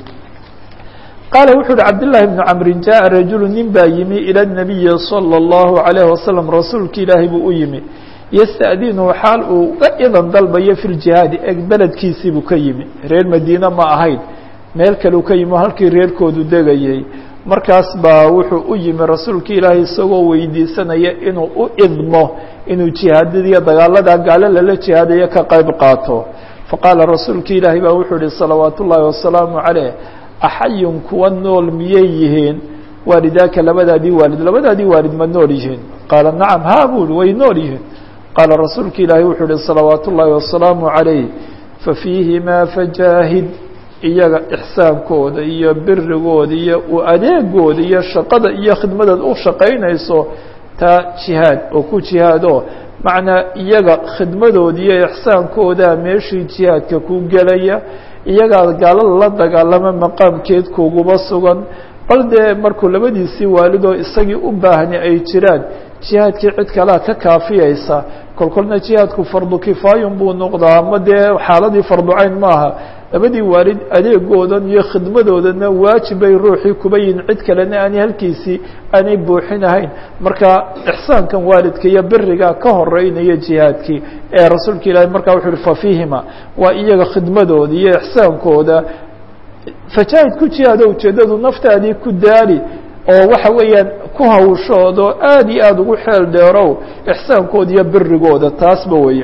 qaala wuxu uhi cabdالlahi bni camrin jaءa rajulu nin baa yimi ilى الnabiyi salى الlahu عalayه wasalam rasuulki ilaahay buu u yimi yasta'dinu xaal uu ga idan dalbayo fi ljihaadi eg beledkiisii buu ka yimi reer madiine ma ahayn meel kaleu ka yimi halkii reerkoodu degayay markaas baa wuxuu u yimi rasuulka ilaahay isagoo weydiisanaya inuu u idmo inuu jihaadadiiyo dagaalada gaalo lala jihaadayo ka qayb qaato faqaala rasuulka ilaahay baa wuxuu ihi salawaat ullaahi wasalaamu caleyh axayun kuwa nool miyay yihiin waalidaaka labadaadii waalid labadaadii waalid ma nool yihiin qaala nacam haa buu ihi way nool yihiin qaala rasuulka ilaahay wuxuu ihi salawaat ullaahi wasalaamu calayh fafiihimaa fajaahid iyaga ixsaankooda iyo birigooda iyo u adeegooda iyo shaqada iyo khidmadaad u shaqaynayso taa jihaad oo ku jihaado macnaa iyaga khidmadooda iyo ixsaankoodaa meeshii jihaadka ku gelaya iyagaa gaalada la dagaalama maqaamkeed kuguba sugan bal dee markuu labadiisii waalidoo isagii u baahni ay jiraan jihaadkii cid kalea ka kaafiyaysa kolkolna jihaadku fardu kifaayun buu noqdaa ama dee xaaladii farducayn maaha labadii waalid adeegoodan iyo khidmadoodana waajib bay ruuxii kuba yihin cid kalena aanay halkiisii aanay buuxinahayn marka ixsaankan waalidka iyo beriga ka horeynaya jihaadkii ee rasuulka ilaahi markaa wuxu uhi fafiihima waa iyaga khidmadooda iyo ixsaankooda fajaahid ku jihaado ujeeddadu naftaadii ku daali oo waxa weeyaan ku hawshoodo aad iyo aada ugu xeel dheerow ixsaankooda iyo berigooda taasba weeye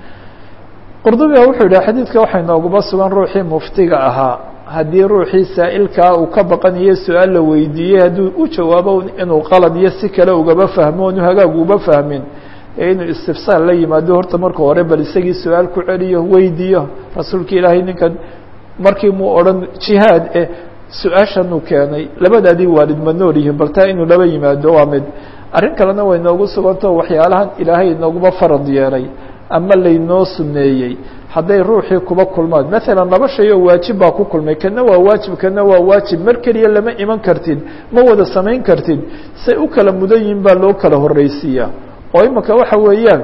qurdubiga wuxuu yidhi xadiidka waxay nooguma sugan ruuxii muftiga ahaa haddii ruuxii saa'ilkaa uu ka baqanayo su-aal la weydiiyey hadduu u jawaabo inuu qalad iyo si kale ugaba fahmo onu hagaag uba fahmin ee inuu istifsaal la yimaado horta marka hore bal isagii su-aal ku celiyo weydiiyo rasuulka ilaahay ninkan markii muu odhan jihaad eh su-aashanuu keenay labadaadii waalid ma nool yihiin bal taa inuu laba yimaado waa mid arrin kalena way noogu sugantao waxyaalahan ilaahay inooguma farad yeelay ama laynoo suneeyey hadday ruuxii kuba kulmaan maalan laba shay oo waajib baa ku kulmay kana waa waajib kana waa waajib mar keliya lama iman kartid ma wada samayn kartid say u kala mudan yihin baa loo kala horreysiiyaa oo imika waxa weeyaan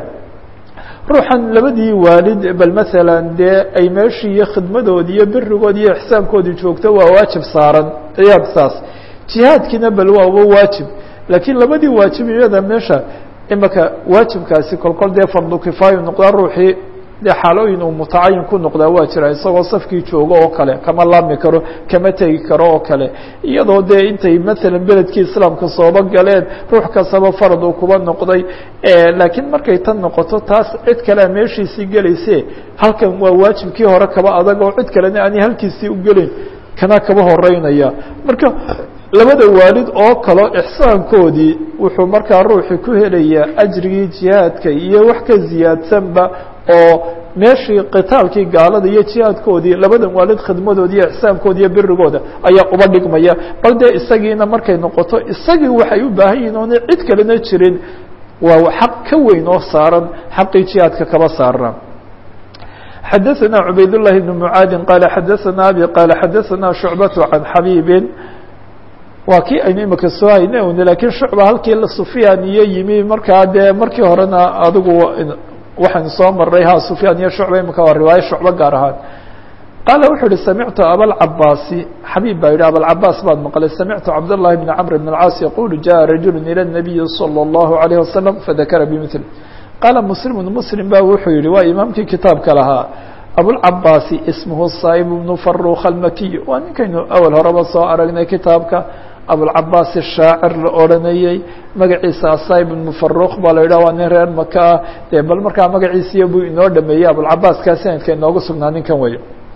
ruuxan labadii waalid bal maalan dee ay meeshii iyo khidmadoodii iyo berigoodi iyo ixsaankoodii joogto waa waajib saaran ayaad saas jihaadkiina bal waaba waajib laakiin labadii waajib iyada meesha imika waajibkaasi kolkol dee fardu kifaayo noqdaa ruuxii dee xaalooyin uu mutacayin ku noqdaa waa jira isagoo safkii joogo oo kale kama laami karo kama tegi karo oo kale iyadoo dee intay maalan beledkii islaamka sooba galeen ruux kastaba farad uu kuba noqday laakiin markay tan noqoto taas cid kalea meeshiisii gelayse halkan waa waajibkii hore kaba adag oo cid kalena aanay halkiisii u gelin kana kaba horeynaya marka labada waalid oo kaleo ixsaankoodii wuxuu markaa ruuxii ku helayaa ajrigii jihaadka iyo wax ka ziyaadsanba oo meeshii qitaalkii gaalada iyo jihaadkoodii labadan waalid khidmadoodi iyo ixsaankoodi iyo berigooda ayaa uba dhigmaya bal dee isagiina markay noqoto isagii waxay u baahan yihin oona cid kalena jirin waa xaq ka weyn oo saaran xaqii jihaadka kaba saarna xadaثna cubayd الlahi بn mعaadi qaala xadaثna abi qaala xadaثna shucbaة can xabiibi waa kii aynu imika soo hayne un lakiin shucba halkii sufyaan iyo yimi markaa dee markii horena adigu waxaan soo maray ha sufyaan iyo shucba imika waa riwaayo shucbo gaar ahaan qaala wuxuu uhi samictu abalcabaasi xabiib baa yidhi abalcabaas baad maqlay samictu cabdالlahi bn cmr bn اlcaas yaqulu jaءa rajulu ilى الnabiyi slى الlahu عalيه wasalam fadakara bmil qaala muslimu muslim ba wuxuu yihi waa imaamkii kitaabka lahaa abulcabaasi ismuhu saib bnu faruk almakiy waa ninkaynu awal horeba soo aragnay kitaabka abulcabaas shaacir la odranayey magaciisa asaib bnu faruk baa la yidhah waa nin reer maka ah dee bal markaa magaciisiya buu inoo dhameeyey abulcabaas kaa sanadka inooga sugnaa ninkan wey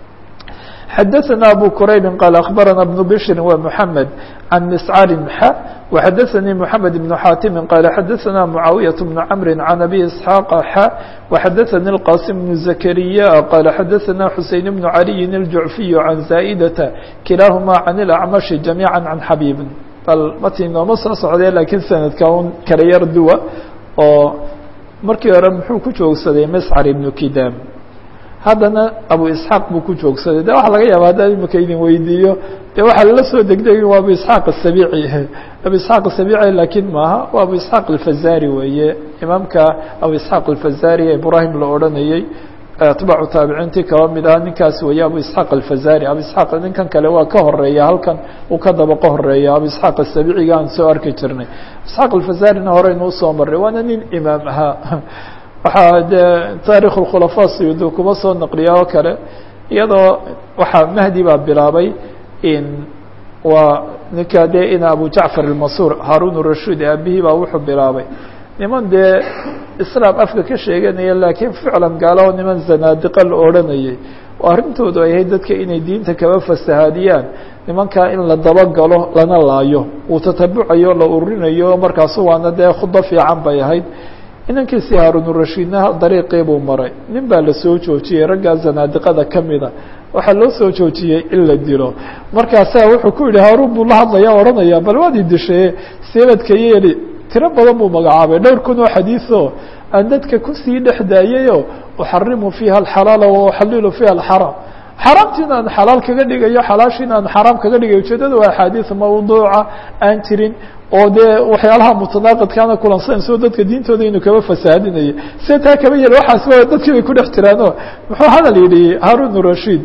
xadaثna abu quraybi qaal akhbarana bnu bshri wa mحamed can miscari xa وxadaثnii mحamed بn xaatimi qaala xadaثna mucaawiyaة bn cmri can abi isxaaq xa وxadaثnii اlqasim bn zakariya qaala xadaثna xuseyn bn caliyin الjucfiy can zaa'data kilaahuma can اlacmashi jamiiعa can xabiibi bal mati nooma soo socdee lakiin sanadka un kala yar duwa oo markii hore muxuu ku joogsaday miscar ibnu kidam haddana abu isxaaq buu ku joogsaday de waxa laga yaaba haddaan imika idin weydiiyo de waxaa lala soo degdegin waa abu isxaaq asabici abu isxaaq asabici lakiin maaha waa abu isxaaq alfazari weeye imaamka abu isxaaq alfazari ee ibrahim la odhanayey atbaacu taabiciintii kaba mid aha ninkaas weeye abu isxaaq alfazari abu isxaaq ninkan kale waa ka horeeya halkan uu ka daba ka horeeya abu isxaaq asabiciga aan soo arki jirnay isxaaq alfazarina horeynu usoo marray waana nin imaam ahaa waxaa dee taarikh اkhulafaa suyuudi kuma soo naqliya oo kale iyadoo waxaa mahdi baa bilaabay in waa ninka dee ina abu jacfar almasuur haarun rashuud aabihii baa wuxuu bilaabay niman dee islaam afka ka sheeganaya laakiin ficlan gaalo niman zanaadiqa la odhanayay oo arrintoodu ay ahayd dadka inay diinta kaba fasahaadiyaan nimankaa in la dabagalo lana laayo uu tatabucayo la ururinayo markaasu waana dee khudo fiican bay ahayd inankiisi haarunurashiidna dariiqii buu maray nin baa la soo joojiyey raggaa zanaadiqada ka mida waxaa loo soo joojiyey in la dilo markaasaa wuxuu ku yihi haaruun buu la hadlaya odhanaya bal waad i dishaye seebadka yeeli tiro badan buu magacaabay dhowr kun oo xadiiثoo aan dadka kusii dhex daayayoo uxarimu fiiha alxalaala wa uxalilu fiiha alxaraam xaraamtiina aan xalaal kaga dhigayo xalaashiina aan xaraam kaga dhigayo ujeedada waa axaadiis mawduuca aan jirin oo dee waxyaalaha mutanaaqidkaana kulansanayso dadka diintooda inuu kaba fasaadinayo se taa kaba yel waxaas wa dadkii bay ku dhex jiraano muxuu hadal yidhi haarun rashiid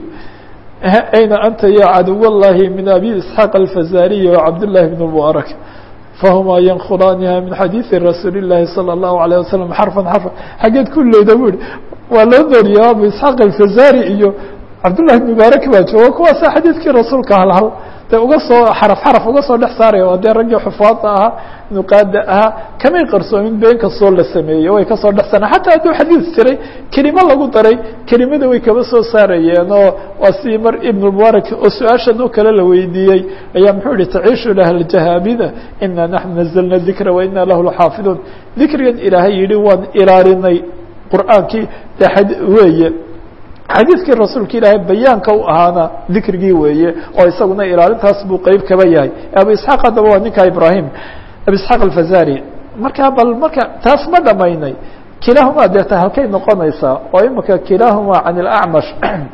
ayna anta ya caduw llahi min abi isxaaq alfazariyi wacabdالlahi bn mubarak fahuma yankulaaniha min xadiiثi rasuuli الlahi salى الlahu عalيه wasalam xarفan xarفan xaggeed ku leyda bu ihi waa loo dooriya abu isxaaq alfazari iyo cabdullahi bn mubaarak baa jooga kuwaasa xadiidkii rasuulka halhal de uga soo xaraf xaraf uga soo dhex saaraya waa dee raggii xufaada ahaa nuqaada ahaa kamay qarsoomin been kastoo la sameeyey way kasoo dhex saareen xataa hadduu xadiis jiray kelimo lagu daray kelimada way kaba soo saarayeen oo waa si mar ibn mubaarak oo su-aashan oo kale la weydiiyey ayaa muxuu yihi taciishu lah jahaabida ina naxnu nazalna dikra wa ina lahu laxaafiduun dikrigan ilaahay yihi waan ilaalinay qur'aankii de weeye xadiidkii rasuulka ilaahay bayaanka u ahaana dikrigii weeye oo isaguna ilaalintaas buu qeyb kaba yahay abu isxaaq haddaba waa ninka ibrahim abu isxaaq alfazari markaa bal marka taas ma dhamaynay kilaahumaa deeta halkay noqonaysaa oo imika kilaahumaa can ilacmash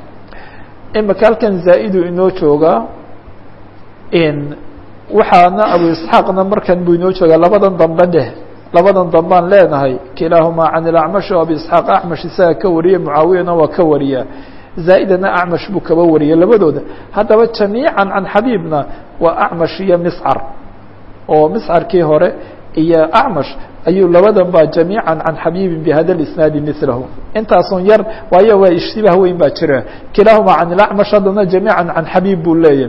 imika halkan zaa-idu inoo joogaa waxaana abu isxaaqna markan buu inoo joogaa labadan dambe dheh labadan dambaan leenahay kilaahumaa can ilacmash o abi isxaaq acmash isaga ka wariye mucaawiyana waa ka wariya zaa'idana acmash buu kaba wariyay labadooda haddaba jamiican can xabiibna waa acmash iyo miscar oo miscarkii hore iyo acmash ayuu labadan ba jamiican can xabiibin bihada isnaadi milahu intaasun yar waayo waa ishtibaah weyn baa jira kilaahumaa can ilacmash haddana jamiican can xabiib buu leeyahy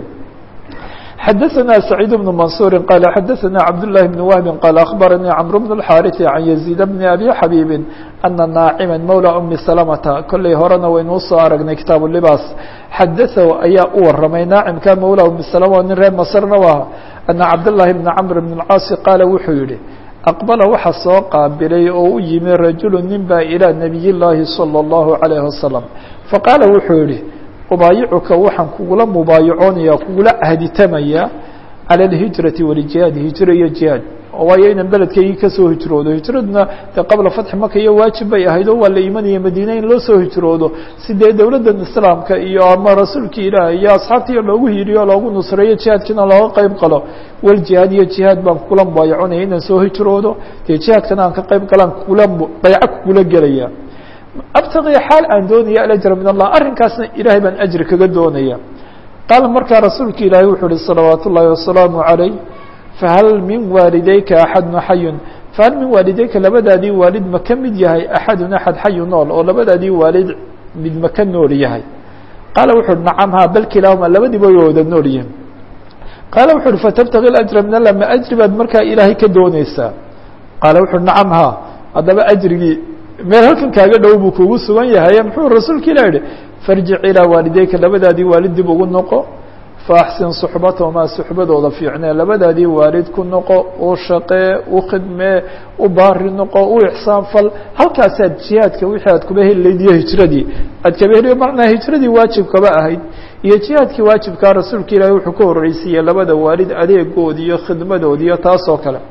xdثna سعيد بن منصور qال xdثna cبدالله بن وهب qال أخبرني cمرو بن الحاrث عن يزيد بن أبي xبيب أن ناacما mولى أمi سلمة kolley horena waynuu soo aragnay kitaaب لباs xadaثه ayaa u waramay naacimka mولى أمi سلمة nin reer mصrna u aha أن cبداللahi بن cمر بن الcاaص qاala wuxuu yihi أqبلa waxa soo qaabilay oo u yimi رaجuل nin ba إلى نبiي الlahi صلى الله عليه وسلم faqاala wuxuu yihi ubaayicuka waxaan kugula mubaayacoonaya kugula ahditamaya calى اlhijrati wاljihaadi hijro iyo jihaad waayo inan beledkaygii kasoo hijroodo hijraduna dee qabla fatxi maka iyo waajib bay ahayd oo waa la imanaya madiine in loo soo hijroodo si dee dowladdan islaamka iyo ama rasuulka ilaah iyo asxaabtiiyo loogu hiriyo loogu nusreeyo jihaadkiina looga qeyb qalo waljihaad iyo jihaad baan kugula mubaayacoonaya inaan soo hijroodo dee jihaadkana aan ka qeyb galaan kugula bayco kugula gelaya abtaqi xaal aan doonaya alajra min allah arrinkaasna ilaahay baan ajri kaga doonaya qaala markaa rasuulka ilaahay wuxuu uhi salawaat ullaahi wasalaamu calayh fahal min waalidayka axadun xayun fahal min waalidayka labadaadii waalid ma ka mid yahay axadun axad xayu nool oo labadaadii waalid mid ma ka nool yahay qaala wuxu uhi nacam ha bal kilaahuma labadiiba way wada nool yihin qaala wuxu uhi fatabtaqi ajra min allah ma ajri baad markaa ilaahay ka dooneysaa qaala wuxu uhi nacam ha haddaba ajrigii meel halkan kaaga dhow buu kugu sugan yahay muxuu rasuulka ilah yihi farjic ilaa waalideyka labadaadii waalid dib ugu noqo faaxsin suxbatahumaa suxbadooda fiicnee labadaadii waalid ku noqo u shaqee u khidmee u baari noqo u ixsaan fal halkaasaad jihaadka wixii aad kuba heli layd iyo hijradii aad kaba heliyo macnaa hijradii waajib kaba ahayd iyo jihaadkii waajibkaa rasuulka ilaahi wuxuu ka horreysiiyey labada waalid adeegoodi iyo khidmadoodi iyo taasoo kale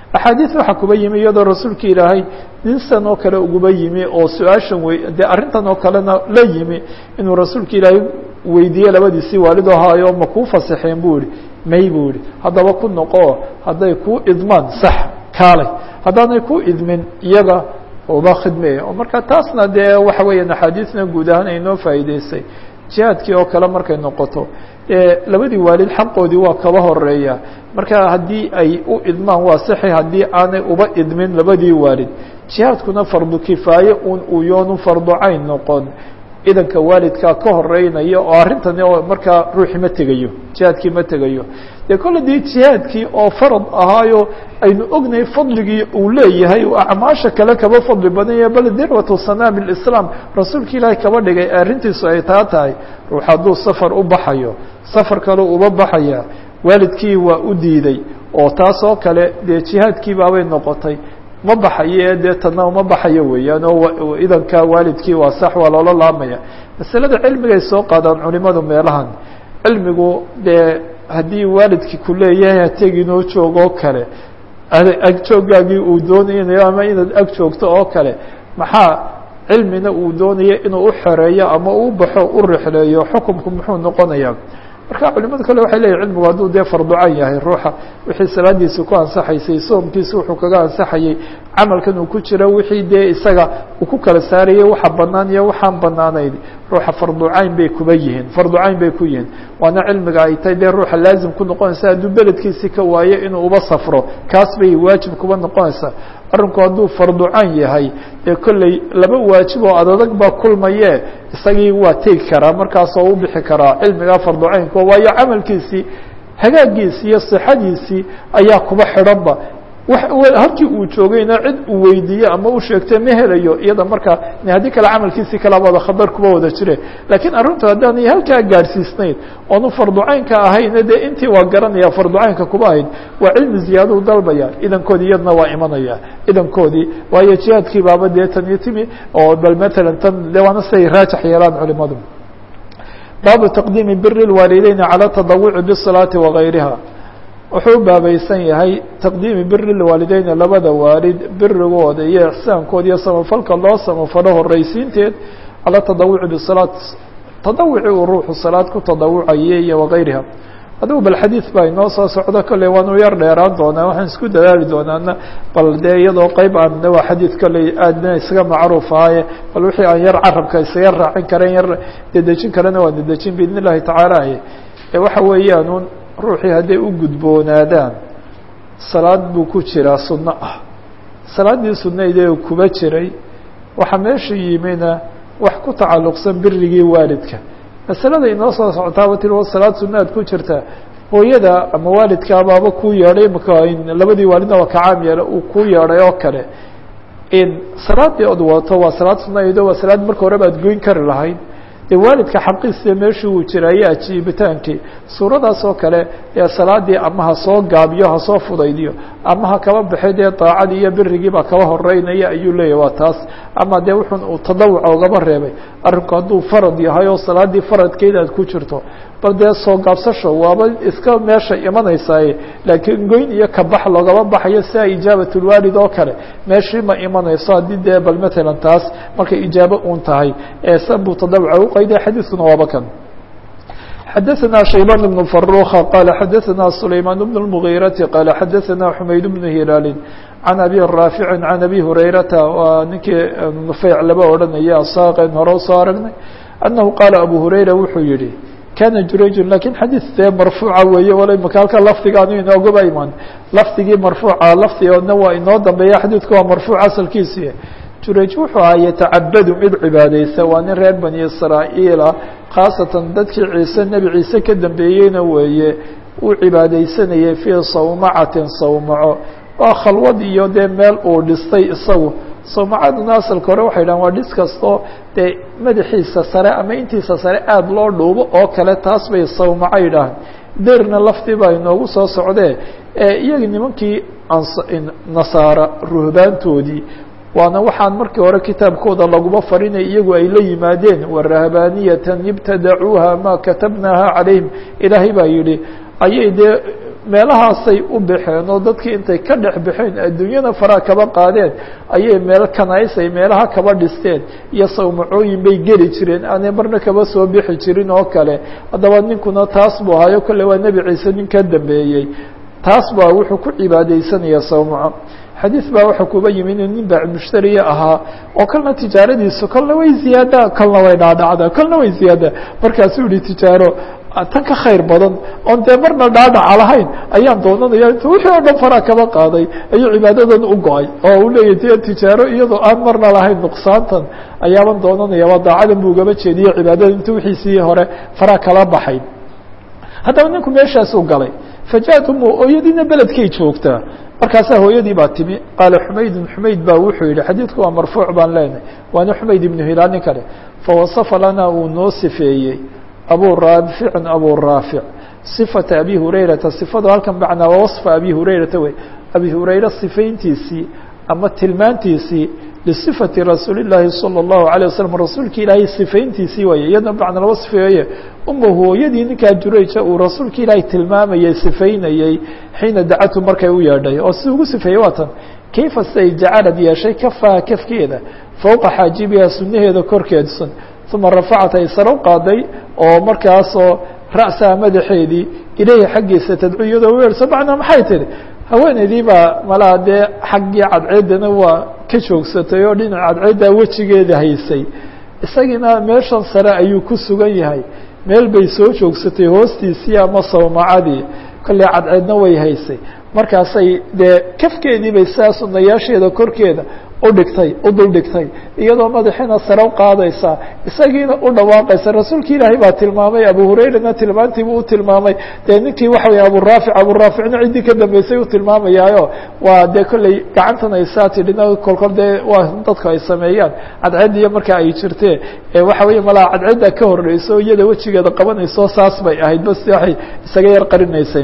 axaadiis waxaa kuba yimi iyadoo rasuulka ilaahay nin san oo kale uguba yimi oo su-aashan wey dee arrintan oo kalena la yimi inuu rasuulka ilaahay weydiiye labadiisii waalidoo haayo ma kuu fasaxeen buu yihi may buu yihi haddaba ku noqo hadday kuu idmaan sax kaalay haddaanay ku idmin iyaga uba khidmeeya oo marka taasna dee waxa weeyaan axaadiisna guud ahaan ay noo faa'iideysay jihaadkii oo kale markay noqoto labadii waalid xaqoodii waa kaba horeeya marka haddii ay u idmaan waa saxi haddii aanay uba idmin labadii waalid jihaadkuna fardu kifaaye un uu yoonu fardu cayn noqon idanka waalidkaa ka horeynaya oo arrintani oo markaa ruuxii ma tegayo jihaadkii ma tegayo dee kolle dii jihaadkii oo farad ahaayo aynu ognahay fadligii uu leeyahay acmaasha kale kaba fadli badanya bal dirwatu sanaam islaam rasuulka ilaahay kaba dhigay arrintiisu ay taa tahay ruux hadduu safar u baxayo safar kale uba baxaya waalidkii waa u diiday oo taas oo kale dee jihaadkii baabay noqotay ma baxayo dee tana ma baxayo weeyaan oo idanka waalidkii waa sax waa loola laamaya masalada cilmigay soo qaadaan culimadu meelahan cilmigu dee haddii waalidkii ku leeyahay hateginoo joogoo kale agjoogaagii uu doonayo ama inaad ag joogto oo kale maxaa cilmina uu doonayo inuu u xoreeyo ama u baxo u rixleeyo xukumku muxuu noqonayaa marka culimada kale waxay leeyihin cilmigu hadduu dee farducan yahay ruuxa wixii salaadiisa ku ansaxaysay soomkiisa wuxuu kaga ansaxayey camalkan uu ku jiro wixii dee isaga uu ku kala saarayay waxa banaan iyo waxaan banaanayn ruuxa farducayn bay kuba yihiin farducayn bay ku yihiin waana cilmiga ay tahay dee ruuxa laazim ku noqonaysa hadduu beledkiisii ka waayo inuu uba safro kaas bay waajib kuba noqonaysaa arrinku hadduu farducan yahay dee kolley laba waajib oo adadag baa kulmaye isagii waa tegi karaa markaasoo u bixi karaa cilmigaa farducaynka waayo camalkiisii hagaagiisii iyo sixadiisii ayaa kuba xidhanba halkii uu joogayna cid uu weydiiye ama u sheegtay ma helayo iyada markaa haddii kale camalkiisii kalaba wada khatar kuba wada jire laakiin arrintu haddaanay halkaa gaadhsiisnayn oonu farducaynka ahayna dee intii waa garanaya farducaynka kuba ahayd waa cilmi ziyaaduu dalbaya idankoodii iyadna waa imanaya idankoodii waayo jihaadkii baaba dee tan iyo timi oo bal matalan tan de waana siday raajax yeelaan culimadu baabu taqdiimi biri lwaalideyn calى tadawuci bالصalaati wagayriha wuxuu u baabaysan yahay taqdiimi biri lwaalideyna labada waalid birigooda iyo ixsaankooda iyo samafalka loo samafalo horeysiinteed calى tadawuci bisalaat tadawuci uu ruuxu salaad ku tadawucaye iyo wagayriha adigu bal xadiid baa inoo soo socdo kolley waanu yar dheeraan doonaa waxaan isku dadaali doonaana bal dee iyadoo qeyb aan waa xadiid kolley aadna isaga macruuf ahaye bal wixii aan yar carabka isaga raacin karen yar dedejin karana waa dedejin biidn illahi tacaala waxa weeyaan un ruuxii hadday u gudboonaadaan salaad buu ku jiraa sunno ah salaaddii sunnaydee kuba jiray waxaa meesha yimina wax ku tacalluqsan birigii waalidka masalada inoo soo socotaaba tir salaad sunnaad ku jirta hooyada ama waalidkaabaaba kuu yeedhay imaka labadii waalidna waa ka caam yeela uu kuu yeedhay oo kale salaadii od wato waa salaad sunnaaydo waa salaad marka horeba ad goyn kari lahayd dee waalidka xaqiisa meeshii uu jiraaye ajiibitaankii suuradaas oo kale ee salaadii ama ha soo gaabiyo ha soo fudaydiyo ama ha kaba baxay dee daacadii iyo birigiiba kaba horeynaya ayuu leeyahy waa taas ama dee wuxun uu tadawuca ugaba reebay arrinku hadduu farad yahay oo salaadii faradkeeda aad ku jirto bal dee soo gaabsasho waaba iska meesha imanaysaye laakiin goyn iyo kabax loogaba baxayo sia ijaabatulwaalid oo kale meeshii ma imanayso haddii dee bal matalan taas markay ijaabo uun tahay eesan buu tadawuca uqayday xadiiskuna waaba kan xadaثna شhaybان بن فروخa qال xadaثna سlayمان بن المغيرةi qال xadaثna حmayd بن هilaali عan أbي rاaفiع عan أbي هurayrata waa ninkii nufeyc laba odhanaya saaqen hore usoo aragnay أنahu qaala أbو هurayra wuxuu yihi kana jurayju lakin xadiid dee marfuuca weeye wala imaka halka lafdigaanu inoogaba iman lafdigii marfuuca lafdigoodna waa inoo dambeeya xadiidku waa marfuuc asalkiisi jurayj wuxuu ahaa yatacabadu mid cibaadeysa waa nin reer bani israa'iila khaasatan dadkii ciise nebi ciise ka dambeeyeyna weeye uu cibaadeysanayay fii sawmacatin sawmaco waa khalwad iyo dee meel uu dhistay isagu sawmacaduna asalka hore waxay dhahan waa dhis kastoo dee madaxiisa sare ama intiisa sare aada loo dhuubo oo kale taas bay sawmaco yidhaahan derna laftii baa inoogu soo socdee iyaga nimankii nasaara ruhbaantoodii waana waxaan markii hore kitaabkooda laguma farinay iyagu ay la yimaadeen warahbaaniyatan ibtadacuuha maa katabnaha calayhim ilaahay baa yihi ayay dee meelahaasay u baxeen oo dadkii intay ka dhex baxeen adduunyada faraa kaba qaadeen ayay meel kanaysay meelaha kaba dhisteen iyo sawmacooyin bay geli jireen aanay marna kaba soo bixi jirin oo kale haddaba ninkuna taas buu ahayo kolle waa nebi ciise nin ka dambeeyey taas baa wuxuu ku cibaadeysanaya sawmaco xadiis baa waxa kuba yimi inuu nin baac mushtariya ahaa oo kalna tijaaradiisu kolna way ziyaadaa kolna way dhaadhacdaa kolna way ziyaadaa markaasuu yihi tijaaro tan ka khayr badan oon dee marna dhaadhaca lahayn ayaan doonanaya intu wixii oo dhan faraa kaba qaaday ayuu cibaadadan u go-ay oo uu leeyahy dee tijaaro iyadoo aan marna lahayn nuqsaantan ayaaban doonanaya waa daacadan buu ugaba jeediye cibaadada intu wixiisii hore faraa kala baxay haddaba ninku meeshaasuu galay fajaءat umu hooyadiina beledkay joogtaa markaasaa hooyadii baa timi qaala xumaydun xumayd baa wuxuu yihi xadiidku waa marfuuc baan leenahay waana xumayd ibnu hilaal nin kale fawasafa lana uu noo sifeeyey abu raaficin abu raafic صifata abi hurayrata sifadu halkan macnaa waa waصfa abi hurayrata wey abi hurayre sifayntiisii ama tilmaantiisii lisifati rasuuli الlahi salى الlahu عalيه waslm rasuulki ilaahay sifayntiisii waye iyadna macna laba sifeeye uma hooyadii ninkaa jurayja uu rasuulki ilaahay tilmaamayey sifaynayey xiina dacatu markay u yeedhay oo si ugu sifeeyey waa tan kayfa siday jacalad yeeshay kafaha kafkeeda fowqa xaajibiha sunaheeda korkeedsan uma rafacat ay saro qaaday oo markaasoo ra'saha madaxeedii ilaahi xaggiisa tadcu iyadoo weerso macnaa maxay tihi haweeneydii baa malaa dee xaggii cadceedana waa ka joogsatay oo dhinac cadceeddaa wejigeeda haysay isagiina meeshan sare ayuu ku sugan yahay meel bay soo joogsatay hoostiisii ama sawmacadii kolley cadceedna way haysay markaasay dee kafkeedii bay sidaa sunayaasheeda korkeeda udhigtay u dul dhigtay iyadoo madaxiina sare u qaadaysaa isagiina u dhawaaqaysa rasuulki ilaahay baa tilmaamay abu hurayrana tilmaantiibuu u tilmaamay dee ninkii waxa wey aburaafic aburaaficna ciddii ka dambeysay u tilmaamayaayo waa dee kolley gacantan ay saa tidhina kolkol dee waa dadku ay sameeyaan cadceediyo marka ay jirtee waxa weeye malaa cadceedda ka horeyso iyada wejigeeda qabanayso saas bay ahayd bas waxay isaga yar qarinaysay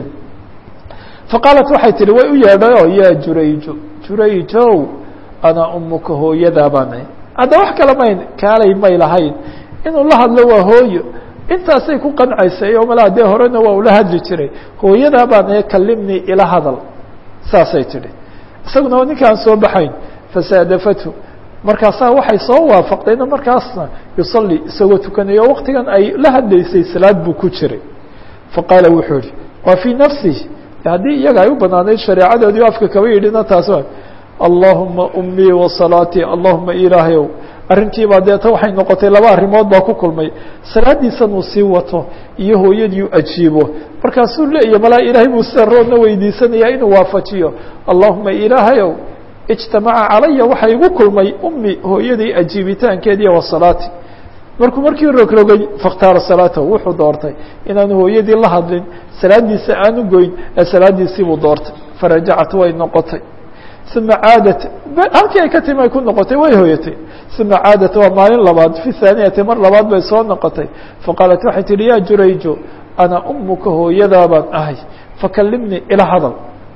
faqaalat waxay tihi way u yeedhayo yaa jurayjo jurayjow ana umuka hooyadaa baana hadda wax kale mayn kaalay may lahayn inuu la hadlo waa hooyo intaasay ku qancaysay oo malaa dee horena waa ula hadli jiray hooyadaa baana kalimnii ila hadal saasay tidhi isaguna waa ninkaan soo baxayn fasaadafatu markaasaa waxay soo waafaqdayna markaasna yusalli isagoo tukanayo waktigan ay la hadlaysay salaad buu ku jiray faqaala wuxuu yihi waa fii nafsihi haddii iyaga ay u banaanayd shareecadoodii afka kaba yidhina taas allahuma umii wasalaatii allahuma ilaahayow arrintiibaa deeta waxay noqotay laba arrimood baa ku kulmay salaadiisan uu sii wato iyo hooyadii u ajiibo markaasuu leeyahy malaa ilaahay buu sida roodna weydiisanayaa inuu waafajiyo allahuma ilaahayow ijtamaca calaya waxa igu kulmay ummi hooyadii ajiibitaankeediiyo wasalaati markuu markii rogrogay fakhtaara salaatahu wuxuu doortay inaanu hooyadii la hadlin salaadiisa aanu goyn ee salaadiisii buu doortay farajacat way noqotay uma caadat halkii ay ka timi ay ku noqotay way hoyatay uma caadat waa maalin labaad fi thaaniyati mar labaad bay soo noqotay faqaalat waxay tihi ya jurayjo ana umuka hooyadaa baan ahay fakalimnii ila hadal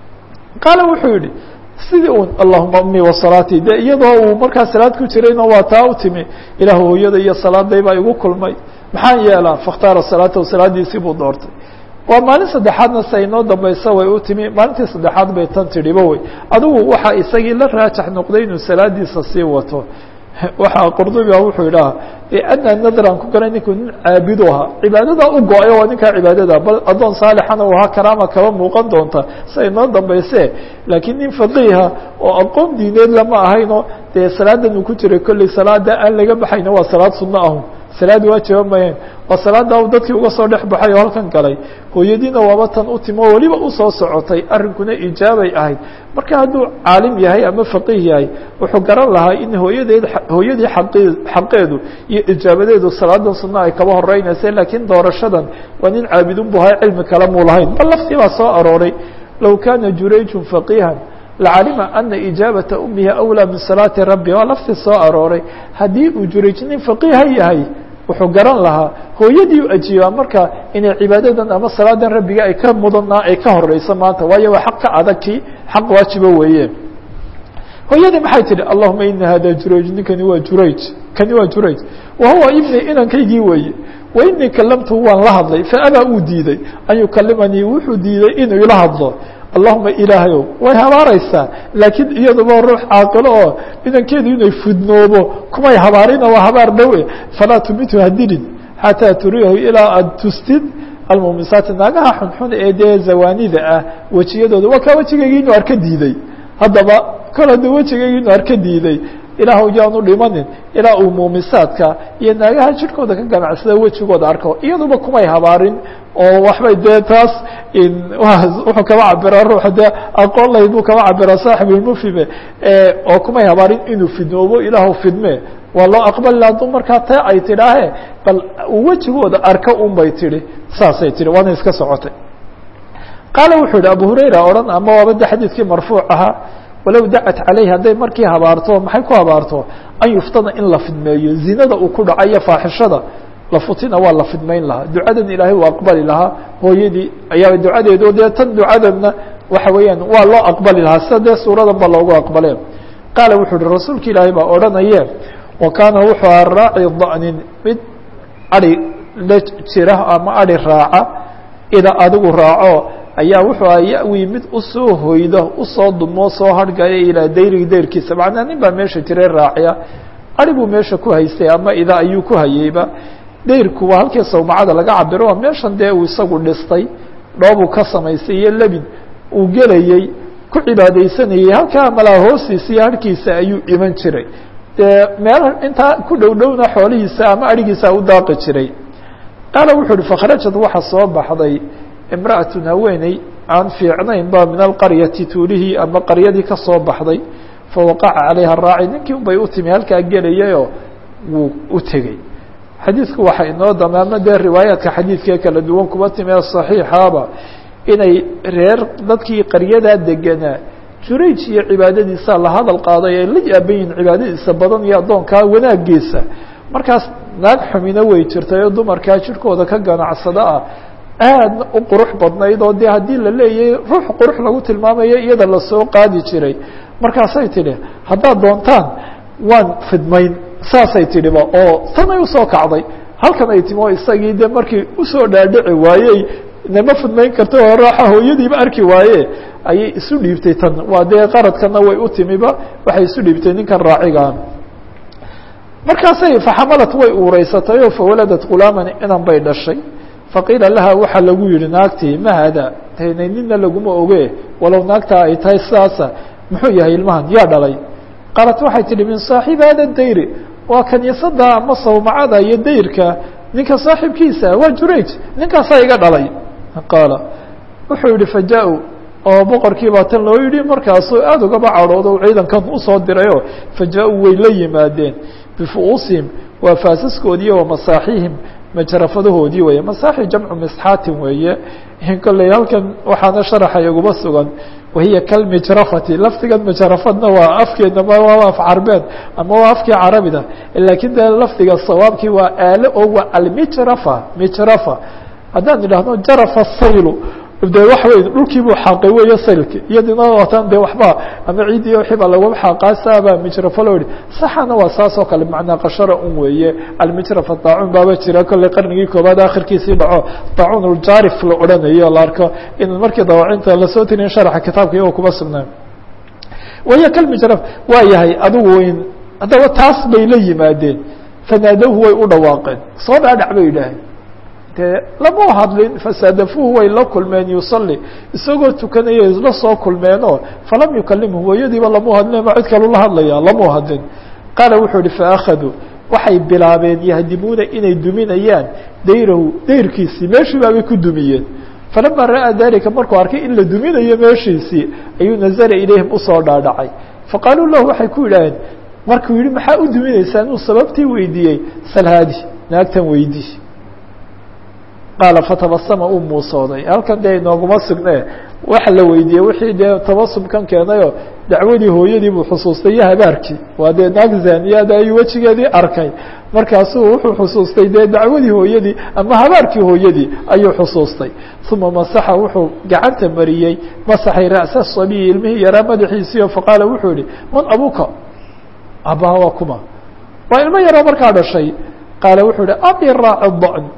qaala wuxuu yihi sidii un allahuma umii wasalaatii de iyadoo uu markaa salaad ku jirayna waa taa u timi ilaah hooyada iyo salaaday baa igu kulmay maxaan yeelaa fakhtaara salaatahu salaadiisii buu doortay waa maalin saddexaadna se inoo dambaysa way u timi maalintii saddexaad bay tan tidhiba wey adigu waxaa isagii la raajax noqday inuu salaadiisa sii wato waxaa qurdubi a wuxuu idhaha ana nadran ku garay ninku nin caabidu ahaa cibaadada u go-ay waa ninkaa cibaadada bal addoon saalixana u ahaa karaama kaba muuqan doonta sa inoo dambayse laakiin nin faqiiha oo aqoon diineed lama ahayno dee salaadan uu ku jiray kolley salaada aan laga baxayna waa salaad sunno ahu salaad waajiba mayeen waa salaada dadkii uga soo dhex baxay oo halkan galay hooyadiina waaba tan u timi oo weliba usoo socotay arrinkuna ijaabay ahayd marka hadduu caalim yahay ama faqiih yahay wuxuu garan lahaa in hooyadeed hooyadii aqi xaqeedu iyo ijaabadeedu salaadan sunna ay kaba horeynaysa laakiin doorashadan waa nin caabidun bu ahay cilmi kale muu lahayn bal laftii baa soo arooray low kana jurayjun faqiihan lacalima ana ijaabata umihi awlaa min salaati rabbi waa laftii soo arooray haddii uu jurayj nin faqiiha yahay wuxuu garan lahaa hooyadii u ajiibaa marka inay cibaadadan ama salaadan rabbiga ay ka mudanaa ay ka horeyso maanta waayo waa xaq ka adagkii xaq waajiba weeye hooyadii maxay tihi allahuma ina hada jurayj ninkani waa jurayj kani waa jurayj wa huwa ibni inankaygii weeye wainii kalamtuhu waan la hadlay faabaa uu diiday an yukalimanii wuxuu diiday inuu ila hadlo allahuma ilaahayow way habaaraysaa laakiin iyaduba ruux caaqilo oo inankeedu inay fudnoobo kumay habaarina waa habaar dhowe falaa tumitu hadilin xataa turiyahu ilaa aad tustid almumisaati naagaha xunxun ee dee zawaanida ah wejiyadooda waa kaa wejigayga inuu arka diiday haddaba kol hadduu wejigayga inuu arka diiday ilaahw yaanu dhimanin ilaa uu muumisaadka iyo naagaha jirhkooda ka ganacsada wejigooda arko iyaduba kumay habaarin oo waxbay dee taas wuxuu kaba cabiraa ruuxa dee aqoon lahayd buu kaba cabiraa saaxibulmufhime oo kumay habaarin inuu fidnoobo ilaahu fidme waa loo aqbali hadduu markaa ta ay tidhaahe bal wejigooda arka un bay tihi saasay tihi waana iska socotay qaala wuxuu yihi abu hurayra odhan ama waaba de xadiidkii marfuuc ahaa walow dacat calayhi hadday markii habaarto maxay ku habaarto an yuftana in la fidmeeyo zinada uu ku dhaca iyo faaxishada lafutina waa la fidmayn lahaa ducadan ilaahay uu aqbali lahaa hooyadii ayaa ducadeedo dee tan ducadanna waxa weeyaan waa loo aqbali lahaa sida dee suuradan ba loogu aqbaleen qaala wuxuu uhi rasuulka ilaahay baa odhanaye wa kaana wuxuu aha raaci da'nin mid adi la jira ama adi raaca ida adigu raaco ayaa wuxuu aha ya-wi mid usoo hoyda usoo dumo soo hargaya ilaa dayriga dayrkiisa macnaa nin baa meesha jiray raaciya ari buu meesha ku haystay ama ida ayuu ku hayeyba dayrku waa halkii sawmacada laga cabiro meeshan dee uu isagu dhistay dhoobuu ka samaystay iyo lebin uu gelayey ku cibaadaysanayey halkaa malaa hoostiisa iyo harkiisa ayuu iman jiray dee meel intaa ku dhow dhowna xoolihiisa ama arigiisa u daaqi jiray qaala wuxuu uhi fakhrajad waxa soo baxday imra'atun haweeney aan fiicnayn ba min alqaryati tuulihii ama qaryadii ka soo baxday fawaqaca calayha raaci ninkii un bay u timi halkaa gelayayoo wuu u tegey xadiidku waxaa inoo damaama dee riwaayaadka xadiidkee kala duwan kuba timi ee saxiixaaba inay reer dadkii qaryadaa deganaa jurayj iyo cibaadadiisa la hadal qaaday ay la yaaban yihin cibaadadiisa badan iyo addoonkaa wanaagiisa markaas naag xumina way jirtay oo dumarkaa jirhkooda ka ganacsada ah aadna u qurux badnayd oo dee haddii la leeyahay ruux qurux lagu tilmaamayo iyada lasoo qaadi jiray markaasay tidhi haddaad doontaan waan fidmayn saasay tidhiba oo tanay usoo kacday halkan ay timi oo isagii de markii usoo dhaadhici waayey nama fidmayn karta oo raaxa hooyadiiba arki waaye ayay isu dhiibtay tan waa dee qaradkana way u timiba waxay isu dhiibtay ninkan raacigaa markaasay faxamalat way uureysatay oo fawaladat gulaaman inan bay dhashay faqiila laha waxaa lagu yihi naagtii ma hada tna nina laguma oge walow naagtaa ay tahay sidaasa muxuu yahay ilmahan yaa dhalay qaalat waxay tihi min saaxibi hada dayri waa kaniisada ama sawmacada iyo dayrka ninka saaxibkiisa waa jurayj ninkaasaa iga dhalay qaala wuxuu yihi faja-u oo boqorkii baa tan loo yidhi markaasuu aada ugaba cadhoodo ciidankan usoo dirayoo faja-u way la yimaadeen bifu'uusihim waa faasaskoodii wa masaaxihim majrafadahoodii weeye masaaxi jamcu misxaatin weeye kolley halkan waxaana sharaxa iguma sugan wahiya kalmijrafati lafdigan majrafadna waa afkeedna waa af carbeed ama waa afkii carabida lakiin de lafdiga sawaabkii waa aale oo waa almijrafa mijrafa haddaan idhaahno jarafa saylu de waxa wey dhulkii buu xaaqay weeye saylki iyadina wataan de waxba ama ciidii wixii baa laguma xaaqaasaaba mijrafo loo yihi saxana waa saas oo kale macnaa qashara un weeye almijrafa daacuun baaba jira kolley qarnigii koobaad akhirkiisii dhaco daacuun uljaarif la odhanayo la arko in markii dawaacinta lasoo tirin sharaxa kitaabka iyagoo kuma sugnaan wahiya kalmijraf waa yahay adigu weyn haddaba taas bay la yimaadeen fanaadowhu way u dhawaaqeen soo dhaadhac bay yidhaaheen de lama hadlin fasaadafuhu way la kulmeen yusalli isagoo tukanaya isla soo kulmeenoo falam yukalimhu hooyadiiba lamu hadlin ma cid kalu la hadlaya lamu hadlin qaala wuxuu ihi faakaduu waxay bilaabeen yahdimuuna inay duminayaan dayrahu dayrkiisii meeshii baabay ku dumiyeen falama ra'aa dalika markuu arkay in la duminayo meeshiisii ayuu nazara ilayhim usoo dhaadhacay faqaaluu lahu waxay ku yidhaaheen markuu yihi maxaa u duminaysaan inuu sababtii weydiiyey salhaadi naagtan weydii qaala fatabasama uu muusooday halkan dee inooguma sugne waxa la weydiiyey wixii dee tabasumkan keenayoo dacwadii hooyadii buu xusuustay iyo habaarkii waa dee naag zaaniyaada ayuu wejigeedii arkay markaasuu wuxuu xusuustay dee dacwadii hooyadii ama habaarkii hooyadii ayuu xusuustay uma masaxa wuxuu gacanta mariyey masaxay ra'sa sabiyi ilmihii yaraa madaxiisiio faqaala wuxuu yihi man abuka abaha waa kuma waa ilmo yaroo markaa dhashay qaala wuxuu ihi abi raaci dan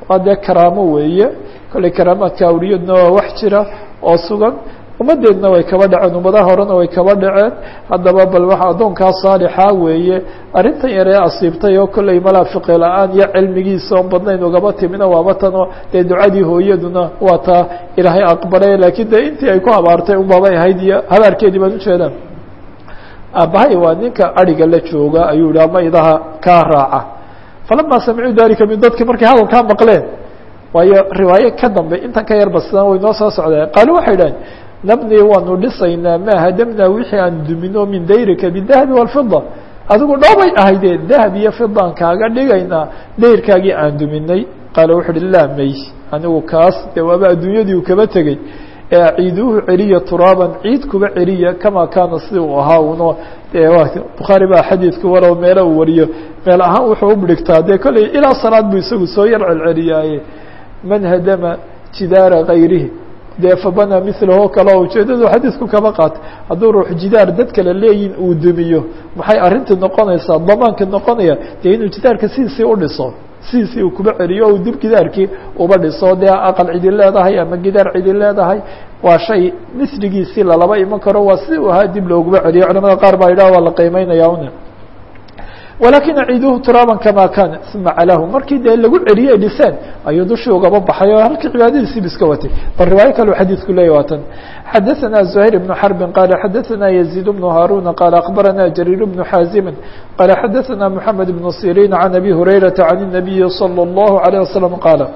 waa dee karaamo weeye kolley karaamaadka awliyadna waa wax jira oo sugan ummadeedna way kaba dhaceen ummadaha horena way kaba dhaceen haddaba bal waxa addoonkaa saalixa weeye arrintan yaree asiibtay oo kolley malaa fiqi la-aan iyo cilmigiisa oon badnayn ugaba timina waaba tanoo dee ducadii hooyaduna waa taa ilaahay aqbalay laakiin dee intii ay ku habaartay unbabay ahayd iyo habaarkeedii baan ujeedaan aabbahay waa ninka ariga la jooga ayuu yihi ama idaha kaa raaca falama samicuu dalika min dadki markay hadalkaa maqleen waayo riwaaye ka dambe intan ka yar basdan way noo soo socdeen qaalo waxay dhaheen nabni waanu dhisaynaa maa hadamnaa wixii aan dumino min dayrika bidahabi walfida adigu dhoobay ahayde dahab iyo fidaan kaaga dhigaynaa dayrkaagii aan duminay qaala wuxu uhi laa may anigu kaas dee waaba adduunyadii uu kaba tegey ee aciiduuhu celiya turaaban ciid kuba celiya kama kaana sida uu ahaa uno dee bukhaari baa xadiidku walow meelo uu wariyo meel ahaan wuxuu u dhigtaa dee kolley ilaa salaad buu isagu soo yar celceliyaaye man hadama jidaara kayrihi dee fabana milahu kale oo ujeedadu xadiidku kaba qaatay hadduu ruux jidaar dad kale leeyihin uu dumiyo maxay arrintii noqonaysaa damaanka noqonaya dee inuu jidaarka sidiisii udhiso sidiisii uu kuba celiyo o dib gidaarkii uba dhiso dee aqal cidi leedahay ama gidaar cidi leedahay waa shay misligiisii lalaba iman karo waa si uu ahaa dib looguba celiyo culamada qaar baa yidhah waa la qiimeynaya un walakin aciiduhu turaaban kama kana uma calahu markii dee lagu celiyey dhiseen ayuu dushii ugaba baxay oo halkii cibaadadiisiiba iska watay bal riwaayo kale xadiidku leeyah waatan xadaثana زuhayr بن xرbi qala xadaثana يزيد بن هاrوna qala akbarana جرير بن xاazimi qala xadaثana محamed بن sirin عan abi هurayraةa عan النabiyi slى الlaه عليه وsلم qaala